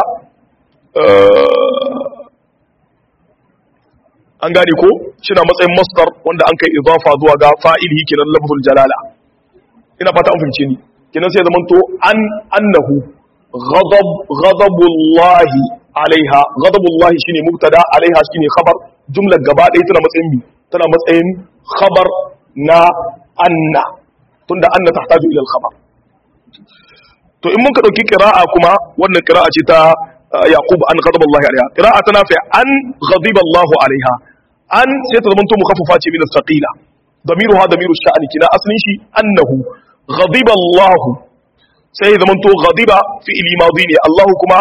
an gane ko shina matsayin masdar wanda an kai idafa zuwa ga fa'ilihi kenan lafzul jalala ina fata an fahimce ni kenan sai ya zama to an annahu ghadab ghadabullahi alaiha ghadabullahi shine mubtada alaiha shine khabar jumlar gaba ɗaya tana matsayin bi tana matsayin khabar na anna tunda anna tahtaju ila al-khabar to in mun ka dauki qira'a kuma wannan qira'a ce ta yaqub an ghadaba Allah alaiha qira'a tana fi an ghadiba Allah alaiha an sai ta zamanto mukaffafa ce min as-saqila damiruha damiru sha'ani kina aslin shi annahu ghadiba Allah sai ya zamanto ghadiba fi'li madi ne Allah kuma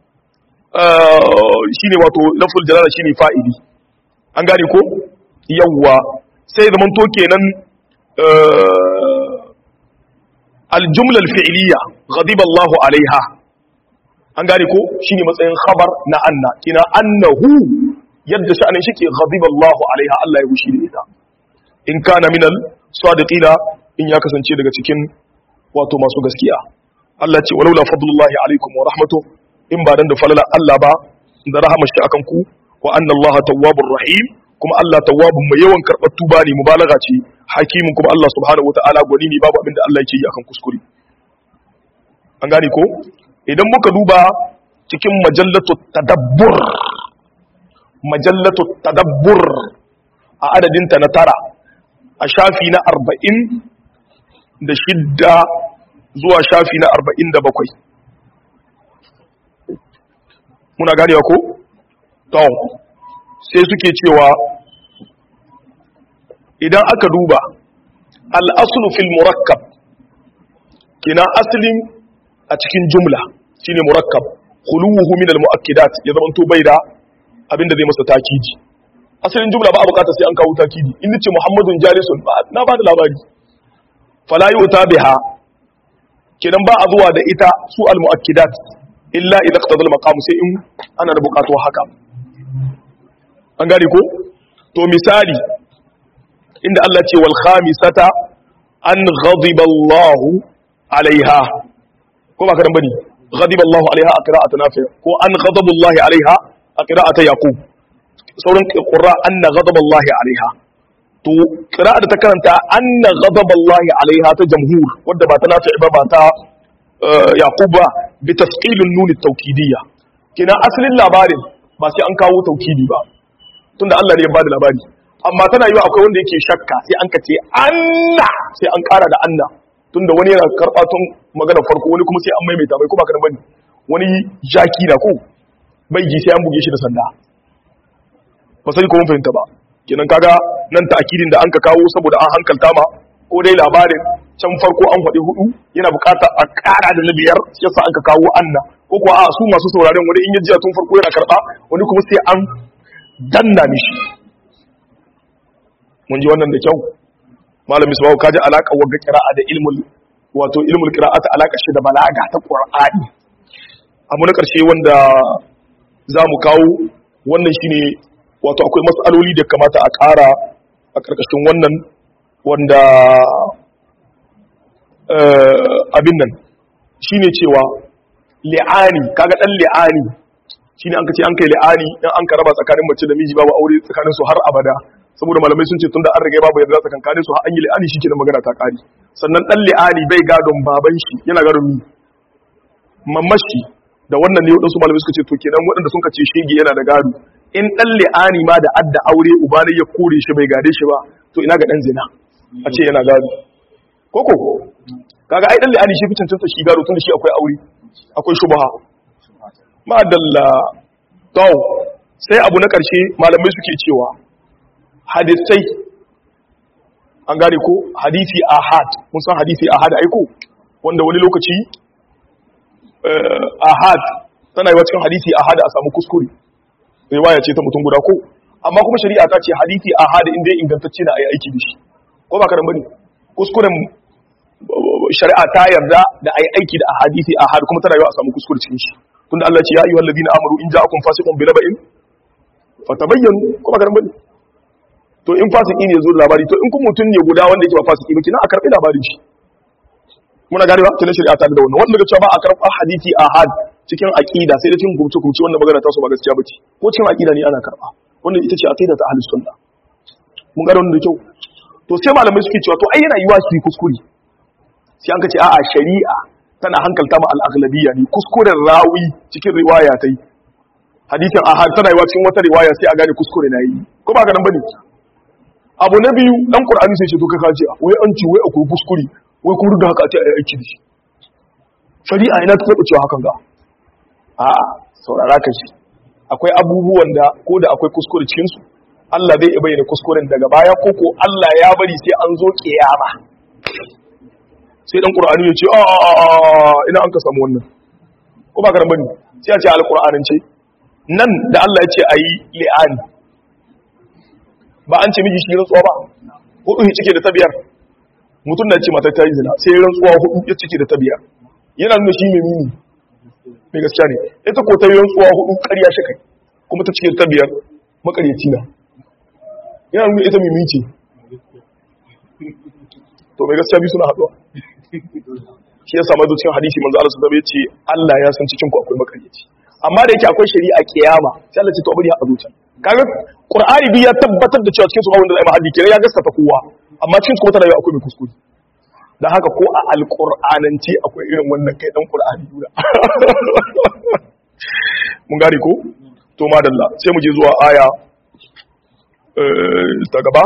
shine wato lafzul jalala shine fa'ili an gane ko yawwa sai ya zamanto kenan الجملة الفعلية غضب الله عليها an gane ko shine matsayin khabar na anna kina annahu yadda sha'anin shi ke ghadiballahu alaiha Allah ya gushi da ita in kana minal sadiqina in ya kasance daga cikin wato masu gaskiya Allah ce walaula fadlullahi alaikum wa rahmatuhu in ba dan da falala Allah ba da rahamar shi akan ku wa anna Allah tawwabur rahim kuma Allah tawwabun mai yawan karɓar tuba ne mubalaga ce hakimin kuma Allah subhanahu wataala gwani ne babu abin da Allah yake yi akan kuskure an gane ko idan muka duba cikin majallatu tadabbur majallatu tadabbur a adadinta na tara a shafi na arba'in da shidda zuwa shafi na arba'in da bakwai muna ganewa ko? to sai suke cewa idan aka duba al'asulu fil murakkab kina asalin a cikin jumla shine murakkab khuluhu min al muakkidat ya zama to bai da abinda zai masa takidi asalin jumla ba a bukata sai an kawo takidi in nace muhammadun jalisun na ba da labari fala yu'ta biha kidan ba a zuwa da ita su al muakkidat illa idza iqtada al maqam sai in ana da bukatu haka an gane ko to misali inda Allah ce wal khamisata an ghadiba Allahu alaiha ko ba karan bane ghadiba Allahu alaiha a qira'atu nafi ko an ghadaba Allahu alaiha a qira'atu yaqub sauran qurra anna ghadaba Allahu alaiha to qira'a da ta karanta anna ghadaba Allahu alaiha ta jamhur wadda ba ta nafi ba ba ta yaqub ba bi tasqilun nun at-tawkidiyya kina asalin labarin ba sai an kawo tawkidi ba tunda Allah ne ya bada labari amma tana yiwa akwai wanda yake shakka sai an kace anna sai an kara da anna tunda wani yana karba tun magana farko wani kuma sai an maimaita mai kuma kana bane wani jaki da ko bai ji sai an buge shi da sanda ba sai ko mun fahimta ba kenan kaga nan ta'kidin da an ka kawo saboda an hankalta ma ko dai labarin can farko an faɗi hudu yana bukata a ƙara da na biyar yasa an ka kawo anna ko kuwa a su masu sauraren wani in ya jiya tun farko yana karɓa wani kuma sai an danna mishi mun ji wannan da kyau malami sabawu kaji alaka wagga qira'a da ilmul wato ilmul qira'ata alaka shi da balaga ta qur'ani abu na karshe wanda zamu kawo wannan shine wato akwai mas'aloli da kamata a ƙara a ƙarƙashin wannan wanda abin nan shine cewa li'ani kaga dan li'ani shine an kace an kai li'ani dan an ka raba tsakanin mace da miji babu aure tsakanin su har abada saboda malamai sun ce tunda an riga babu yarda tsakankanin su har an yi li'ani shikenan magana ta kare sannan dan li'ani bai gadon baban shi yana gadon mi mamashi da wannan ne wadansu malamai suka ce to kenan waɗanda sun kace shege yana da gado in dan li'ani ma da adda aure uba ne ya kore shi bai gade shi ba to ina ga dan zina a ce yana gado koko kaga ai dan li'ani shi fi cancanta shi gado tunda shi akwai aure akwai shubha madalla to sai abu na ƙarshe malamai suke cewa hadisai an gane ko hadisi ahad mun san hadisi ahad aiko wanda wani lokaci ahad tana yi wa cikin hadisi ahad a samu kuskure riwaya ce ta mutum guda ko amma kuma shari'a ta ce hadisi ahad inda ingantacce na ayi aiki da shi ko ba karan bane kuskuren shari'a ta yarda da ayi aiki da hadisi ahad kuma tana yi a samu kuskure cikin shi tunda Allah ce ya ayyuhal ladina amanu in ja'akum fasiqun bi naba'in fatabayyanu ko ba karan bane to in fasiki ne zo labari to in kun mutun ne guda wanda yake ba fasiki ba kina a karbi labarin shi muna gane ba tunan shari'a ta da wannan wanda ga cewa ba a karba hadisi ahad cikin aqida sai da cikin gumce gumce wanda magana ta so ba gaskiya bace ko cikin aqida ne ana karba wannan ita ce aqida ta ahlus sunna mun ga wannan da kyau to sai malamai suke cewa to ai yana yiwa su yi kuskure sai an ka ce a'a shari'a tana hankalta ma al-aghlabiyya ne kuskuren rawi cikin riwaya tai hadisin ahad tana yiwa cikin wata riwaya sai a gane kuskure na yi ko ba ga nan bane abu na biyu dan qur'ani sai ce to kai kace wai an ci wai akwai kuskure wai kuma da haka a ce ai aiki da shi shari'a ina ta taba cewa hakan ga a'a saurara ka shi akwai abubuwan da ko da akwai kuskure cikin su Allah zai iya bayyana kuskuren daga baya ko ko Allah ya bari sai an zo kiyama sai dan qur'ani ya ce a ina an ka samu wannan ko ba ka bane sai a ce alqur'anin ce nan da Allah ya ce ayi li'ani ba an ce miji shi rantsuwa ba hudu ya cike da tabiyar mutum na ce mata ta yi zina sai rantsuwa hudu ya cike da tabiyar yana nuna shi mai mini mai gaskiya ne ita ko ta yi rantsuwa hudu ƙarya shi kai kuma ta cikin ta biyar makaryaci na yana nuna ita mai minci to mai gaskiya biyu suna haɗuwa shi ya samu cikin hadisi manzo Allah sallallahu alaihi ce Allah ya san cikin ku akwai makaryaci amma da yake akwai shari'a kiyama sai Allah ce to bari a zuciya kaga Qur'ani bi ya tabbatar da cewa cikin su ba wanda zai ma hadisi ya gaskata kowa amma cikin su kuma tana akwai mai kuskure dan haka ko a alqur'anance akwai irin wannan kai dan Qur'ani dura mun gane ko to madalla sai mu je zuwa aya ta gaba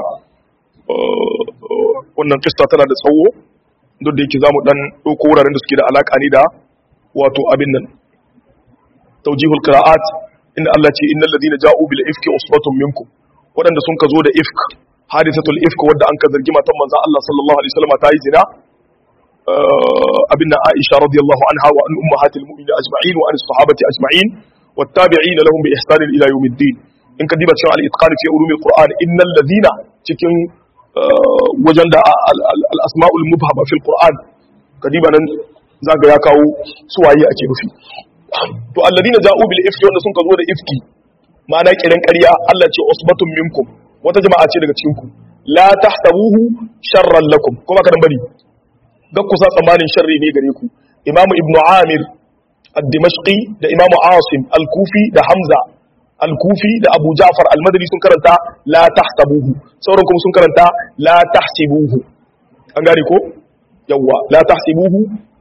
wannan kista tana da tsawo duk da yake za mu ɗan ɗauko wuraren da suke da alaƙa ne da wato abin nan taujihul qira'at inda Allah ce innal ladina ja'u bil ifki usbatun minkum waɗanda sun ka zo da ifk hadisatul ifk wadda an ka zargi matan manzon Allah sallallahu alaihi wasallam ta yi zina abin nan Aisha radiyallahu anha wa an ummahatil mu'minin ajma'in wa an sahabati ajma'in wattabi'ina lahum bi ihsan ila yawmiddin in ka diba cewa al-itqan fi ulumil qur'an innal ladina cikin wajen da al-asma'ul mubhama fil qur'an ka diba nan zaga ya kawo suwaye ake nufi to alladina ja'u bil ifki wanda sun ka zo da ifki ma'ana kiran ƙarya Allah ce usbatun minkum wata jama'a ce daga cikin ku la tahsabuhu sharran lakum kuma ka dan bari ga kusa tsammanin sharri ne gare ku imamu ibnu amir ad-dimashqi da imamu asim al-kufi da hamza al-kufi da abu ja'far al-madani sun karanta la tahsabuhu sauran kuma sun karanta la tahsibuhu an gane ko yawa la tahsibuhu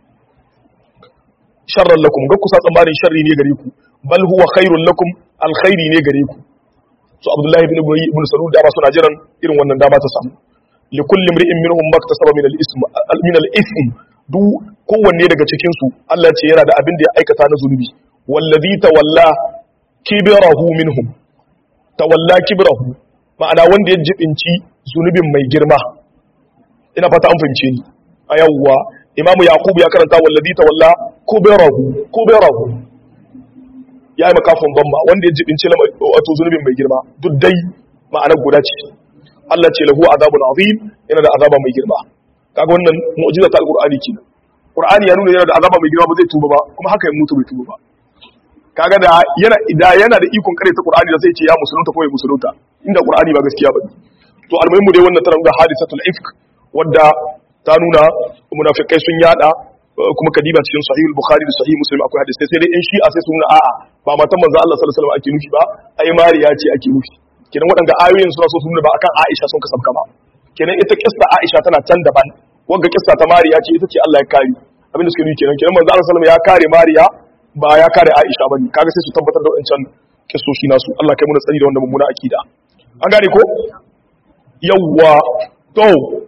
sharran lakum ga kusa tsammanin sharri ne gare ku bal huwa khairul lakum alkhairi ne gare ku so abdullahi ibn ubay ibn salul da ba suna jiran irin wannan dama ta samu li kulli imri'in minhum maktasaba min al-ism min al-ithm du kowanne daga cikin su Allah ce yana da abin da ya aikata na zunubi wallazi tawalla kibrahu minhum tawalla kibrahu ma'ana wanda ya jibinci zunubin mai girma ina fata an fahimce ni a yawwa imamu yaqub ya karanta wallazi tawalla kuberahu kuberahu ya yi makafin bamba wanda ya jibinci wato zunubin mai girma duk dai ma'anar guda ce Allah ce lahu azabun azim yana da azaba mai girma kaga wannan mu'jiza ta alqur'ani ce qur'ani ya nuna yana da azaba mai girma ba zai tuba ba kuma haka ya mutu bai tuba ba kaga da yana da yana da ikon kare ta qur'ani da zai ce ya musulunta ko ya musulunta inda qur'ani ba gaskiya ba to almuhimmu dai wannan tana da hadisatul ifk wadda ta nuna munafikai sun yada kuma kadiba cikin sahih al-bukhari da sahih muslim akwai hadisi sai dai in shi'a sai sun a'a ba matan manzo Allah sallallahu alaihi wasallam ake nufi ba ai mariya ce ake nufi kenan waɗanda ayoyin suna so su nuna ba akan Aisha sun kasabka ba kenan ita kissa Aisha tana can daban wanda kissa ta mariya ce ita ce Allah ya kare abinda suke nufi kenan kenan manzo Allah sallallahu alaihi wasallam ya kare mariya ba ya kare Aisha bane kaga sai su tabbatar da wancan kissoshi nasu Allah kai mu tsari da wannan mummuna akida an gane ko yawwa to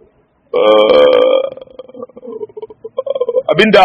abinda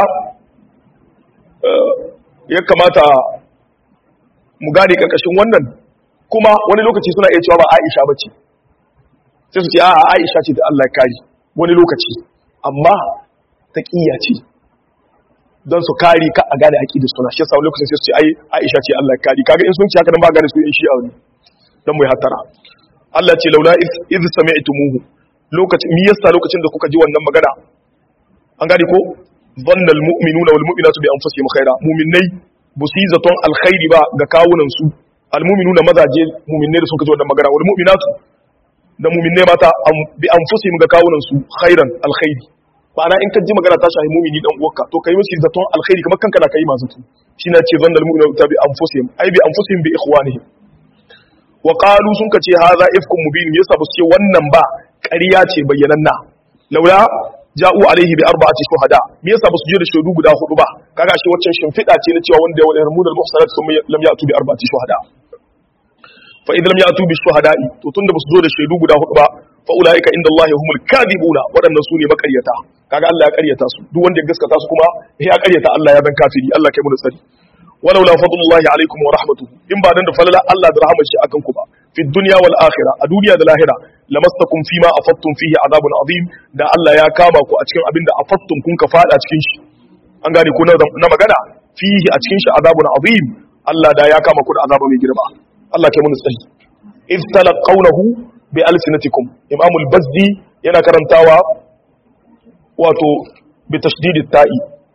ya kamata mu gane karkashin wannan kuma wani lokaci suna iya cewa ba Aisha bace sai su ce a'a Aisha ce da Allah ya kare wani lokaci amma taqiyya ce don su kare ka a gane aqida suna shi yasa lokacin sai su ce ai Aisha ce Allah ya kare kaga in sun ce haka dan ba gane su in shi'a ne dan mu hattara Allah ce laula iz sami'tumuhu lokacin mi yasa lokacin da kuka ji wannan magana an gane ko dhannal mu'minuna wal mu'minatu bi anfusihim khaira mu'minai bu su yi zaton alkhairi ba ga kawunan su al mu'minuna mazaje mu'minai da suka ji wannan magana wal mu'minatu da mu'minai mata bi anfusihim ga kawunan su khairan alkhairi ma'ana in ka ji magana ta shahi mu'mini dan uwarka to kai musu zaton alkhairi kamar kanka da kai masu tu shine ce dhannal mu'minuna bi anfusihim ai bi anfusihim bi ikhwanihim wa qalu sun kace hadha ifkum mubin yasa ba su ce wannan ba ƙarya ce bayyananna laula ja'u alaihi bi arba'ati shuhada me yasa ba su je da shaidu guda hudu ba kaga shi waccan shimfida ce na cewa wanda ya wani mudal muhsanat sun lam ya'tu bi arba'ati shuhada fa idan lam ya'tu bi shuhada'i to tunda ba su zo da shaidu guda hudu ba fa ulaika inda Allah humul kadibuna waɗannan su ne makaryata kaga Allah ya karyata su duk wanda ya gaskata su kuma ya karyata Allah ya zan kafiri Allah kai mu da tsari walau la fadlullahi alaikum wa rahmatuhu in ba dan da falala Allah da rahmar shi akan ku ba fi dunya wal akhirah a duniya da lahira lamastakum fima afattum fihi azabun azim da Allah ya kama ku a cikin abinda afattum kun ka fada cikin shi an gane ku na magana fihi a cikin shi azabun azim Allah da ya kama ku da azaba mai girma Allah kai mun tsayi iz talaqawnahu bi alsinatikum imam al-bazdi yana karantawa wato bi tashdidit ta'i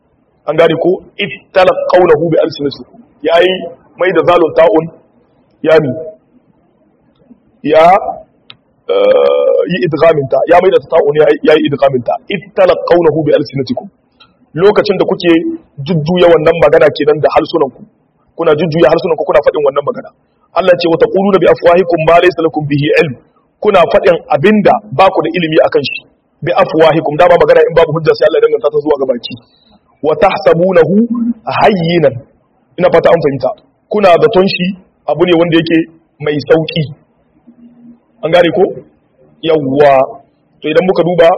an gane ko ittalaqawnahu bi alsinatikum yayi mai da zalun ta'un ya mi ya yi idgaminta ya mai da ta'un ya yi idgaminta ittalaqawnahu bi alsinatikum lokacin da kuke jujjuya wannan magana kenan da harsunanku kuna jujjuya harsunanku kuna faɗin wannan magana Allah ce wata quluna bi afwahikum ma laysa lakum bihi ilm kuna faɗin abinda ba ku da ilimi akan shi bi afwahikum da ba magana in babu hujja sai Allah ya danganta ta zuwa ga baki wa tahsabunahu hayyinan ina fata an fahimta kuna zaton shi abu ne wanda yake mai sauki an gane ko yawwa to idan muka duba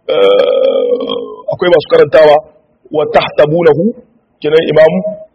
akwai masu karantawa wa tahsabunahu kenan imam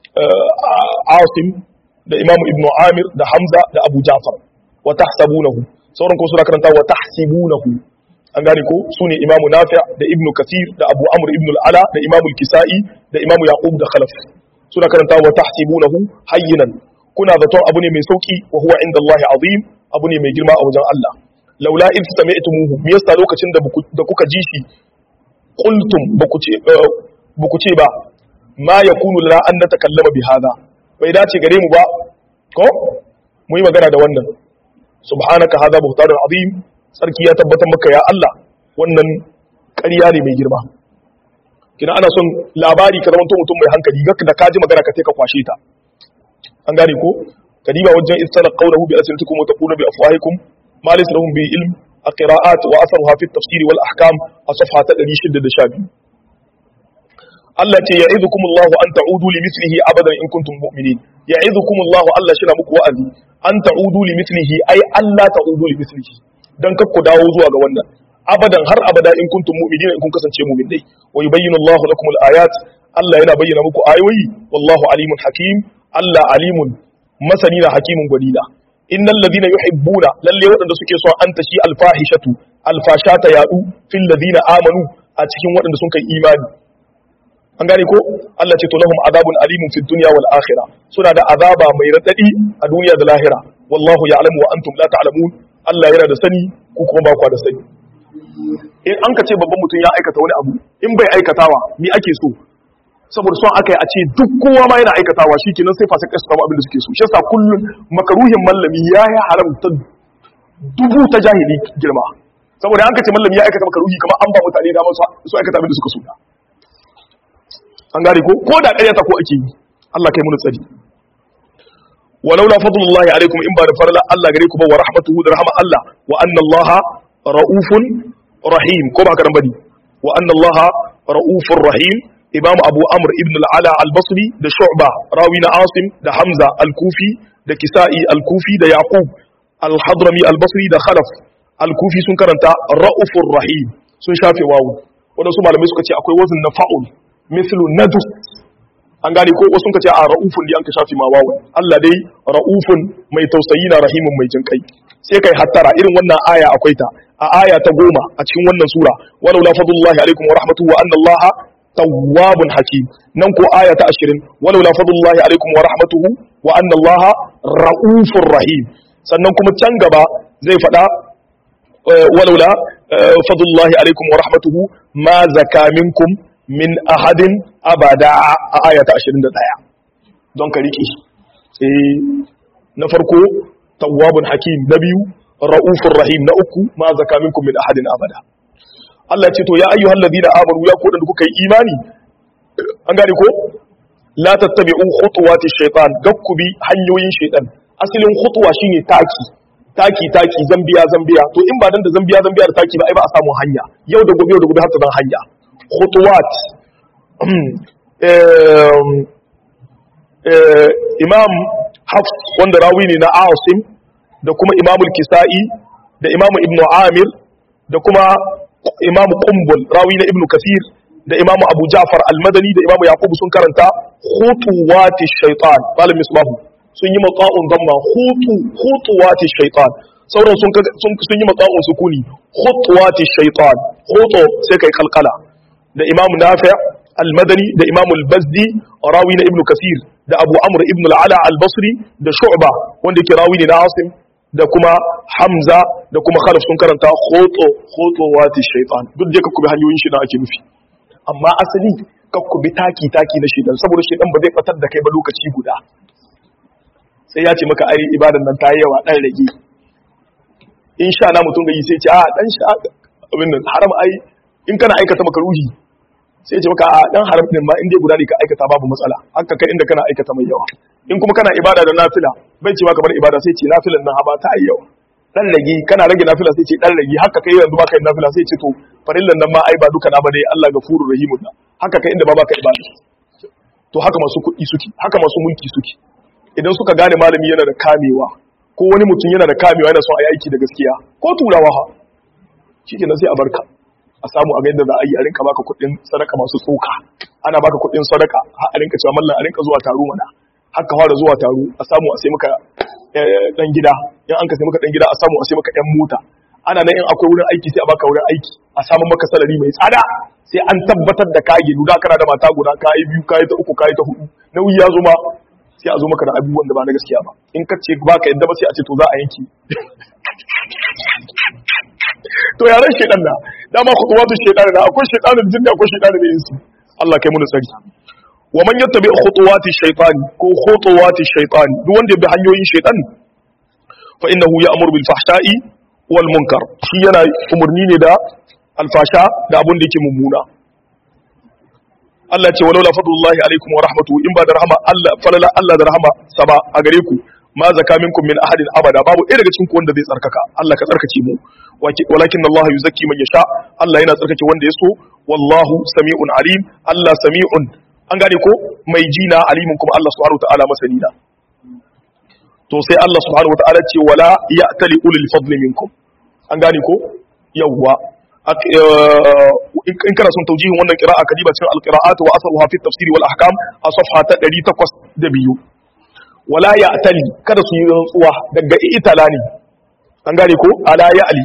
asim da imam ibn amir da hamza da abu ja'far wa tahsabunahu sauran ko suna karanta wa tahsibunahu an gane ko sune imam nafi' da ibn kathir da abu amr ibn al-ala da imam al-kisai da imam yaqub da khalaf suna karanta wa tahsibunahu hayyinan kuna zaton abu ne mai sauki wa huwa inda Allah azim abu ne mai girma a wajen Allah laula in sami'tumuhu me yasa lokacin da kuka ji shi qultum baku ce baku ce ba ma yakunu lana an natakallama bi hada bai dace gare mu ba ko mu yi magana da wannan subhanaka hada buhtanun azim sarki ya tabbatar maka ya Allah wannan ƙarya ne mai girma kina ana son labari ka zamanto mutum mai hankali ga da kaji magana ka sai ka kwashe ta an gane ko kadiba wajen istana qawluhu bi asnatikum wa taqulu bi afwahikum ma laysa lahum bi ilm القراءات وأثرها في التفسير والأحكام الصفحة 612 Allah ce ya izu kuma Allah an ta'udu li mislihi abadan in kuntum mu'minin ya izu kuma Allah Allah shi na muku wa'azi an ta'udu li mislihi ai Allah ta'udu li mislihi dan kar ku dawo zuwa ga wannan abadan har abada in kuntum mu'minin in kun kasance mu'minai wa yubayyinu Allah lakum al-ayat Allah yana bayyana muku ayoyi wallahu alimun hakim Allah alimun masani na hakimin gwadina innal ladina yuhibbuna lalle waɗanda suke so an tashi alfahishatu alfashata yadu fil ladina amanu a cikin waɗanda sun kai imani an gane ko Allah ce to lahum azabun alimun fid dunya wal akhirah suna da azaba mai radadi a duniya da lahira wallahu ya'lamu wa antum la ta'lamun Allah yana da sani ku kuma ba ku da sani in an ka ce babban mutum ya aikata wani abu in bai aikatawa ni ake so saboda son aka yi a ce duk kowa ma yana aikatawa shi kenan sai fasa kasu kama abin da suke so shi yasa kullum makaruhin mallami ya yi haramta dubu ta jahili girma saboda an ka ce mallami ya aikata makaruhi kamar an ba mutane damar su aikata abin da suka so an gane ko ko da ƙaryata ko ake yi Allah kai mun tsari walaula fadlullahi alaikum in ba da farla Allah gare ku ba wa rahmatuhu da rahama Allah wa anna Allah raufun rahim ko ba haka nan bane wa anna Allah raufur rahim imam abu amr ibn al-ala al-basri da shu'ba rawi na asim da hamza al-kufi da kisa'i al-kufi da yaqub al-hadrami al-basri da khalaf al-kufi sun karanta raufur rahim sun shafe wawu wadansu malamai suka ce akwai wazin na fa'ul mithlu nadus an gane ko wasu ka ce a ra'ufun da an ka shafi ma wawan Allah dai ra'ufun mai tausayi na rahimun mai jin kai sai kai hattara irin wannan aya akwai ta a aya ta goma a cikin wannan sura walau la fadlullahi alaikum wa rahmatuhu wa anna Allah tawwabun hakim nan ko aya ta 20 walau la fadlullahi alaikum wa rahmatuhu wa anna Allah ra'ufur rahim sannan kuma can gaba zai faɗa walau la fadlullahi alaikum wa rahmatuhu ma zaka minkum min ahadin abada a ayata 21 don ka riƙe eh na farko tawwabun hakim na biyu ra'ufur rahim na uku ma zaka minkum min ahadin abada Allah ce to ya ayyuhal ladina amanu ya ko da kuka yi imani an gane ko la tattabi'u khutuwati shaytan gakkubi hanyoyin shaytan asalin khutuwa shine taki taki taki zambiya zambiya to in ba dan da zambiya zambiya da taki ba ai ba a samu hanya yau da gobe yau da gobe har ta zan hanya khutuwat imam hafs wanda rawi ne na asim da kuma imam kisa'i da imam ibn amir da kuma imam qumbul rawi na ibn kathir da imam abu ja'far al-madani da imam yaqub sun karanta khutuwati shaitan malam misbahu sun yi maqa'un damma khutu khutuwati shaitan sauran sun sun yi maqa'un sukuni khutuwati shaitan khutu sai kai kalkala da imam nafi al-madani da imam al-bazdi rawi na ibn kasir da abu amr ibn al-ala al-basri da shu'ba wanda yake rawi ne na asim da kuma hamza da kuma khalaf sun karanta khoto khoto wati shaytan duk da kuma hanyoyin shi da ake nufi amma asali kakku bi taki taki na shedan saboda shedan ba zai batar da kai ba lokaci guda sai ya ce maka ai ibadan nan ta yi yawa dan rage in sha na mutum gayi sai ce a dan sha abin nan haram ai in kana aikata makaruhi sai ce maka a dan haram din ma in dai guda ne ka aikata babu matsala haka kai inda kana aikata mai yawa in kuma kana ibada da nafila bai ce maka bar ibada sai ce nafilan nan haba ta yi yawa dan rage kana rage nafila sai ce dan rage haka kai yanzu baka yin nafila sai ce to farillan nan ma ai ba duka na ba dai Allah gafurur rahimun na haka kai inda ba baka ibada to haka masu kuɗi suke haka masu mulki suke idan suka gane malami yana da kamewa ko wani mutum yana da kamewa yana son a yi aiki da gaskiya ko turawa ha shikenan sai a barka a samu a yadda za a yi a rinka baka kuɗin sadaka masu tsoka ana baka kuɗin sadaka har a rinka cewa mallan a rinka zuwa taro mana haka fara zuwa taro a samu a sai maka dan gida in an ka sai maka dan gida a samu a sai maka yan mota ana nan in akwai wurin aiki sai a baka wurin aiki a samu maka salari mai tsada sai an tabbatar da ka gidu da kana da mata guda ka yi biyu ka yi ta uku ka yi ta hudu nauyi ya zo ma sai a zo maka da abubuwan da ba na gaskiya ba in ka ce ba ka yadda ba sai a ce to za a yanki to yaran shedan na dama khutuwatu shedan na akwai shedanin jinni akwai shedanin insi Allah kai mu tsari wa man yattabi khutuwati shaytani ko khutuwati shaytani duk wanda ya bi hanyoyin shaytan fa innahu ya'muru bil fahsha'i wal munkar shi yana umurni ne da alfasha da abun da yake mummuna Allah ce walau la fadlullahi alaikum wa rahmatuhu in ba da rahama Allah falala Allah da rahama saba a gare ku ma zaka minkum min ahadin abada babu ɗaya daga cikin ku wanda zai tsarkaka Allah ka tsarkake mu walakin Allah yuzakki man yasha Allah yana tsarkake wanda ya so wallahu sami'un alim Allah sami'un an gane ko mai jina alimin kuma Allah subhanahu ta'ala masani na to sai Allah subhanahu ta'ala ce wala ya'tali ulul fadli minkum an gane ko yawwa in kana son taujihin wannan qira'a kadiba cikin alqira'at wa asaruha fi tafsir wal ahkam a safha ta 802 wala ya'tali kada su yi rantsuwa daga itala ne an gane ko ala ya'li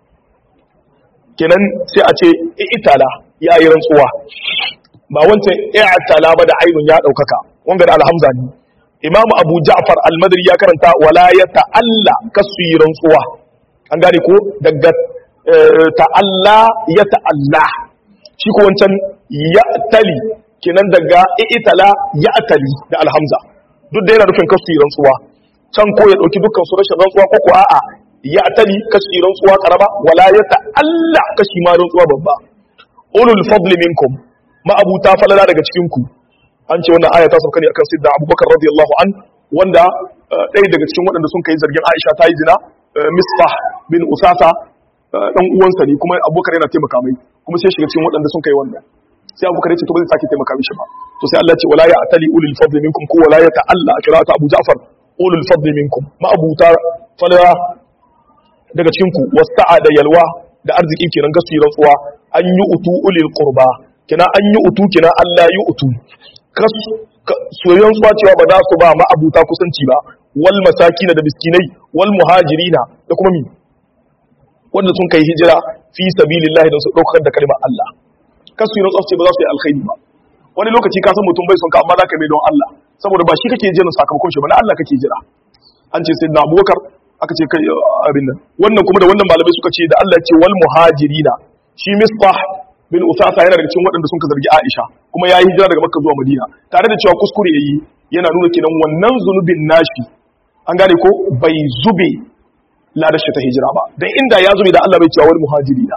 kenan sai a ce itala ya yi rantsuwa ba wancan i'tala ba da ainun ya daukaka wanga da alhamza ne imamu abu ja'far al-madri ya karanta wala ya ta'alla kasu yi rantsuwa an gane ko daga ta'alla ya ta'alla shi ko wancan ya tali kenan daga i'tala ya tali da alhamza duk da yana nufin kasu yi rantsuwa can ko ya dauki dukkan su rashin rantsuwa ko ko a'a ya tali kasu yi rantsuwa karaba wala ya ta'alla kashi ma rantsuwa babba ulul fadli minkum ma'abuta falala daga cikinku an ce wannan aya ta sauka ne akan sidda abubakar radiyallahu an wanda ɗaya daga cikin waɗanda sun kai zargin aisha ta yi zina misbah bin usasa ɗan uwansa ne kuma abubakar yana taimaka mai kuma sai shiga cikin waɗanda sun kai wannan sai abubakar ya ce to ba zai sake taimaka mishi ba to sai Allah ya ce wala ya atali ulul fadli minkum ko wala ya ta'alla a kira'ata abu ja'far ulul fadli minkum ma'abuta falala daga cikinku wasa'a da yalwa da arziki kenan gasu yi rantsuwa an yi utu ulil qurba kina an yi utu kina Allah yi utu soyayyen tsuwa cewa ba za su ba ma'abuta kusanci ba wal masakina da miskinai wal muhajirina da kuma mi wanda sun kai hijira fi sabilillahi don su daukar da kalmar Allah kasu yi rantsuwa ce ba za su yi alkhairi ba wani lokaci ka san mutum bai son ka amma za ka mai don Allah saboda ba shi kake jiran sakamakon shi ba na Allah kake jira an ce sai na abubakar aka ce kai abin nan wannan kuma da wannan malamai suka ce da Allah ya ce wal muhajirina shi misbah bin usasa yana daga cikin waɗanda sun ka zargi Aisha kuma ya yi hijira daga Makka zuwa Madina tare da cewa kuskure yayi yana nuna kenan wannan zunubin nashi an gane ko bai zube ladar shi ta hijira ba dan inda ya zube da Allah bai cewa wal muhajirina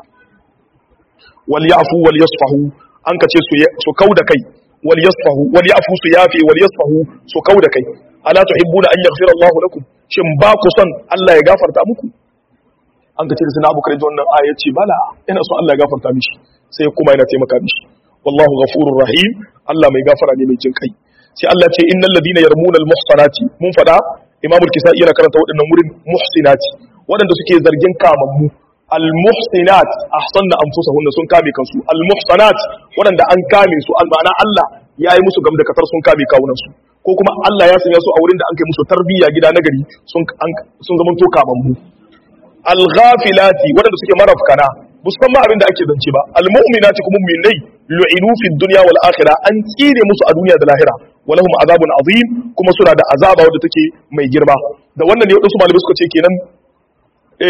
wal yafu wal yasfahu an ka ce su su kauda kai wal yasfahu wal yafu su yafi wal yasfahu su kauda kai ala tuhibbuna an yaghfira Allahu lakum shin ba ku son Allah ya gafarta muku an ka ce da sana'a bukari wannan aya ce bala ina son Allah ya gafarta mishi sai kuma yana taimaka mishi wallahu ghafurur rahim Allah mai gafara ne mai jin kai sai Allah ce innal ladina yarmuna al muhsanati mun fada imamu kisai yana karanta waɗannan wurin muhsinati waɗanda suke zargin kamammu al muhsinat ahsanna anfusahunna sun kame kansu al muhsanat waɗanda an kame su al ma'ana Allah ya yi musu gamdakatar sun kame kawunan su ko kuma Allah ya sanya su a wurin da an kai musu tarbiyya gida nagari sun sun zama to kamammu al-ghafilati wadanda suke marafkana musamman abin da ake zance ba al-mu'minati kuma mu'minai lu'inu fi dunya wal akhirah an tsire musu a duniya da lahira walahum azabun azim kuma suna da azaba wadda take mai girma da wannan ne wadansu malamai suka ce kenan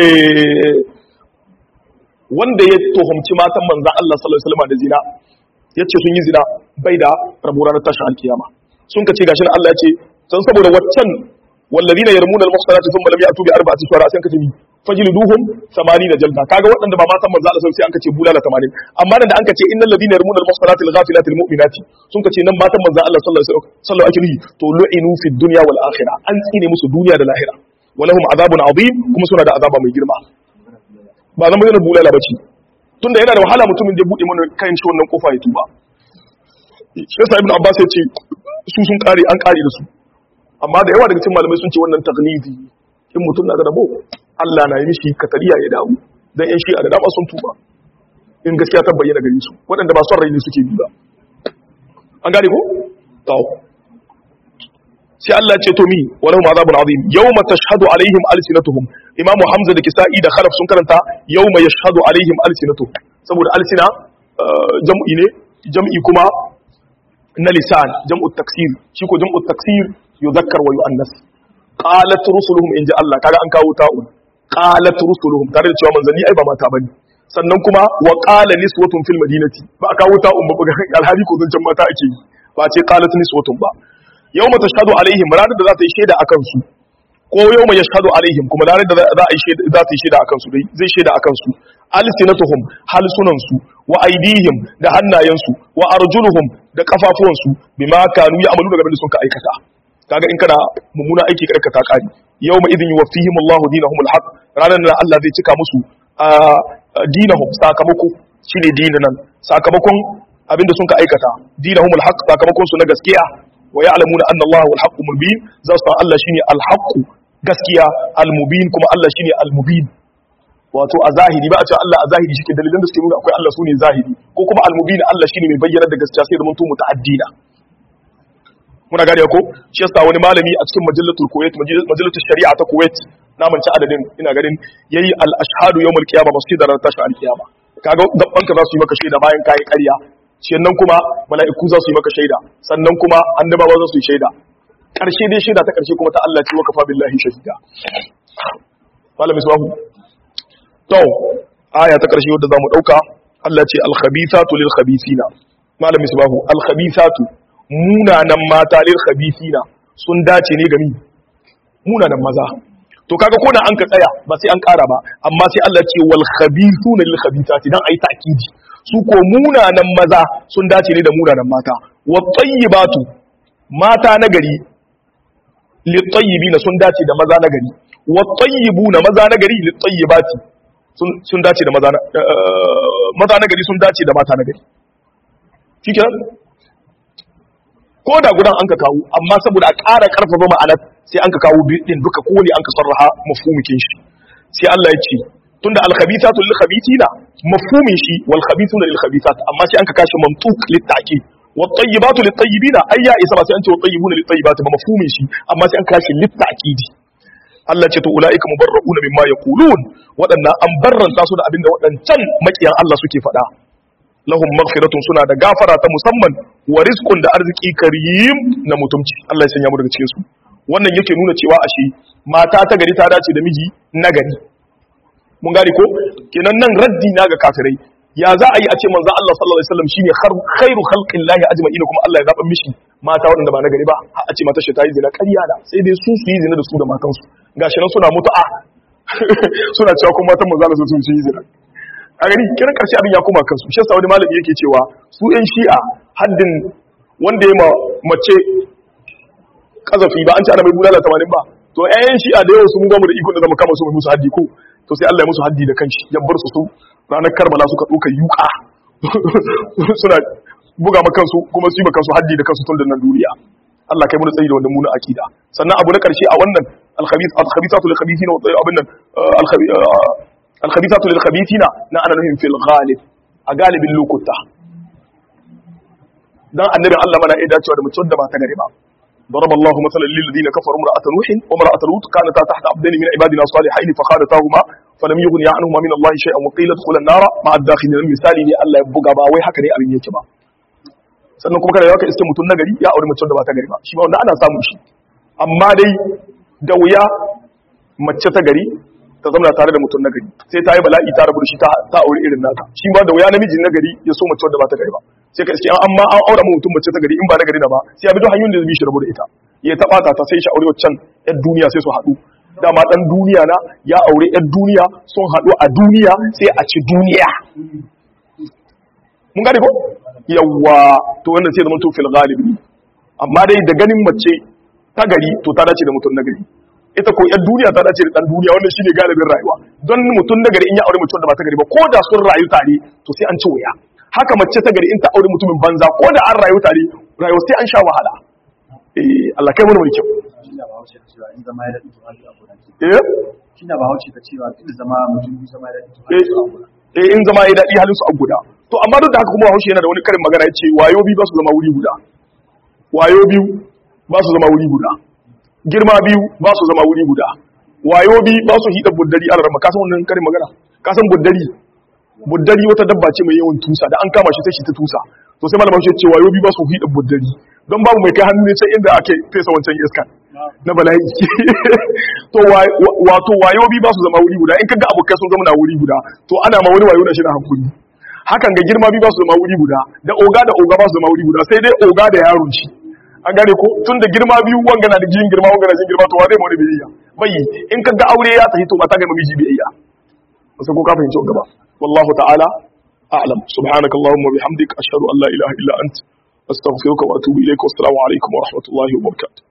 eh wanda ya tuhumci matan manzon Allah sallallahu alaihi wasallam da zina yace sun yi zina bai da rabo ranar tashin alkiyama sun ka ce gashi Allah ya ce san saboda waccan wallazina yarmuna al-muhsanati thumma lam ya'tu bi arba'ati shuhara sai an kace mi fajliduhum 80 jalda kaga waɗanda ba matan manzo Allah sai an kace bulala 80 amma nan da an kace innal ladina yarmuna al-muhsanati al-ghafilati al-mu'minati sun kace nan matan manzo Allah sallallahu alaihi wasallam ake nufi to lu'inu fi dunya wal akhirah an tsine musu duniya da lahira walahum azabun azim kuma suna da azaba mai girma ba zan bayyana bulala bace tunda yana da wahala mutumin da ya bude mana kayan shi wannan kofa ya tuba shi yasa ibnu abbas ya ce su sun kare an kare da su amma da yawa daga cikin malamai sun ce wannan taglidi in mutum na da rabo Allah na yi mishi katariya ya dawo dan yan shi'a da dama sun tuba in gaskiya ta bayyana gare su waɗanda ba son rai ne suke bi ba an gane ko tawo sai Allah ce to mi walahum azabun azim yawma tashhadu alaihim alsinatuhum imamu hamza da kisa'i da khalaf sun karanta yawma yashhadu alaihim alsinatuhum saboda alsina jam'i ne jam'i kuma na lisan jam'u taksir shi ko jam'u taksir yuzakkar wa yu'annas qalat rusuluhum inja Allah kaga an kawo ta'un qalat rusuluhum tare da cewa manzanni ai ba mata bane sannan kuma wa qala niswatun fil madinati ba a kawo ta'un ba ga alhali ko zancan mata ake yi ba ce qalat niswatun ba yawma tashhadu alaihim ranar da za ta yi shaida akan su ko yawma yashhadu alaihim kuma ranar da za a yi shaida za ta yi shaida akan su dai zai shaida akan su alsinatuhum halsunan su wa aidihim da hannayen su wa arjuluhum da kafafuwan su bima kanu ya'malu daga abin da sun ka aikata kaga in kana mummuna aiki ka aikata kari yawma idin yuwaffihim Allahu dinahum alhaq ranar da Allah zai cika musu dinahum sakamako shine dinan sakamakon abinda sun ka aikata dinahum alhaq sakamakon su na gaskiya wa ya'lamuna anna Allah wal haqqu mubin za su Allah shine alhaq gaskiya almubin kuma Allah shine almubin wato a zahiri ba a ce Allah a zahiri shi ke dalilan da suke nuna akwai Allah su ne zahiri ko kuma almubin Allah shine mai bayyana da gaskiya sai da mun tumu ta'addina muna gane ko shi yasa wani malami a cikin majallatul kuwait majallatul shari'a ta kuwait na manci adadin ina ganin yayi al ashhadu yawmul qiyamah masjidar tashi al qiyamah kaga gabban ka za su yi maka shaida bayan kai ƙarya sannan kuma mala'iku za su yi maka shaida sannan kuma annabawa za su yi shaida karshe dai shaida ta karshe kuma ta Allah ce wa kafa billahi shahida malami sabu to aya ta karshe wadda zamu dauka Allah ce al khabithatu lil khabithina malami sabu al khabithatu munanan mata lil khabithina sun dace ne gami munanan maza to kaga ko da an ka tsaya ba sai an kara ba amma sai Allah ce wal khabithuna lil khabithati dan ayi ta'kidi su ko munanan maza sun dace ne da munanan mata wat tayyibatu mata nagari lit tayyibina sun dace da maza nagari wat tayyibuna maza nagari lit tayyibati sun sun dace da maza maza nagari sun dace da mata nagari shikenan ko da gudan an ka kawo amma saboda a ƙara ƙarfafa ma'anar sai an ka kawo din duka kowane an ka sarraha mafhumikin shi sai Allah ya ce tunda al-khabithatu lil khabithina mafhumin shi wal khabithuna lil khabithat amma sai an ka kashi mamtuk lit ta'kid wat tayyibatu lit tayyibina ai ya isa ba sai an ce wat tayyibuna lit tayyibati ba mafhumin shi amma sai an kashi lit ta'kid Allah ce to ulaika mubarrauna mimma yaqulun wadannan an barranta su da abinda wadancan makiyan Allah suke faɗa lahum maghfiratun suna da gafara ta musamman wa rizqun da arziki karim na mutumci Allah ya sanya mu daga cikin su wannan yake nuna cewa ashe mata ta gari ta dace da miji na gari mun gane ko kenan nan raddi na ga kafirai ya za a yi a ce manzon Allah sallallahu alaihi wasallam shine khairu khalqillahi ajma'in kuma Allah ya zaba mishi mata waɗanda ba na gari ba har a ce mata shi ta yi zina ƙarya da sai dai su su yi zina da su da matansu gashi nan suna mutu'a suna cewa kuma matan manzon Allah sun yi zina a gani kiran karshe abin ya koma kansu shi yasa wani malami yake cewa su yan shi'a haddin wanda ya mace kazafi ba an ci ana mai bulala tamanin ba to ƴaƴan shi'a da yawa sun gama da ikon da zama kama su mai musu haddi ko to sai Allah ya musu haddi da kanshi ya bar su su ranar Karbala suka ɗauka yuka suna buga ma kansu kuma su yi ma kansu haddi da kansu tun da nan duniya Allah kai mun tsayi da wannan muna akida sannan abu na karshe a wannan al-khabith al-khabithatu lil-khabithina wa abin nan al-khabithatu lil-khabithina na ana nufin fil ghalib a galibin lokuta dan annabi Allah mana ya dacewa da mutum da ba ta gare ba ضرب الله مثلا للذين كفروا امرأة نوح وامرأة لوط كانتا تحت عبدين من عبادنا الصالحين فخانتاهما فلم يغني عنهما من الله شيئا وقيل ادخلا النار مع الداخلين مثالي ne Allah ya buga ba wai haka ne abin yake ba sannan kuma kada ya ka iske mutum nagari ya aure mace da ba ta gari ba shi ba wanda ana samu shi amma dai da wuya mace ta gari ta zama tare da mutum nagari sai ta yi bala'i ta rabu da shi ta aure irin nata shi ba da wuya namiji nagari ya so mace da ba ta gari ba sai ka iske amma an aura mu mutum mace ta gari in ba na gari da ba sai ya bi duk hanyoyin da zai shi rabu da ita ya taba ta ta sai shi aure waccan yar duniya sai su haɗu dama dan duniya na ya aure yar duniya sun haɗu a duniya sai a ci duniya mun gane ko yawa to wannan sai zama to fil galibi amma dai da ganin mace ta gari to ta dace da mutum na gari ita ko yan duniya ta dace da dan duniya wannan shine galibin rayuwa don mutum na gari in ya aure mutum da ba ta gari ba ko da sun rayu tare to sai an ci wuya haka mace ta gari in ta aure mutumin banza ko da an rayu tare rayuwa sai an sha wahala eh Allah kai mu mai kyau Shina ba hauce ta cewa in zama ya daɗi to hali a gudan. eh Shina ba hauce ta cewa in zama mutum biyu zama ya daɗi to eh hali a gudan. eh, in zama ya daɗi halin su a guda to amma duk da haka kuma Bahaushe yana da wani karin magana yace wayo biyu ba su zama wuri guda wayo biyu ba su zama wuri guda girma biyu ba su zama wuri guda wayo biyu ba su hida buddari a rarraba kasan wannan karin magana kasan buddari buddari wata dabba ce mai yawan tusa da an kama shi sai shi ta tusa to sai malama shi ce wayo biyu ba su hida buddari don babu mai kai hannu ne sai inda ake fesa wancan iskan na bala'i to wa- wa- wato wayo biyu ba su zama wuri guda in kaga abokai sun zama na wuri guda to ana ma wani wayo na shi na hankuri hakan ga girma biyu ba su zama wuri guda da oga da oga ba su zama wuri guda sai dai oga da yaron shi an gane ko tun da girma biyu wanga na da jin girma wanga na jin girma to wa zai mana biyayya bai in ka ga aure ya tafi to ba ta ga miji biyayya sai ko ka fahimci wanga ba wallahu ta'ala a'lam subhanaka allahumma bihamdik ashhadu an la ilaha illa ant astaghfiruka wa atubu ilayk wa assalamu alaikum wa rahmatullahi wa barakatuh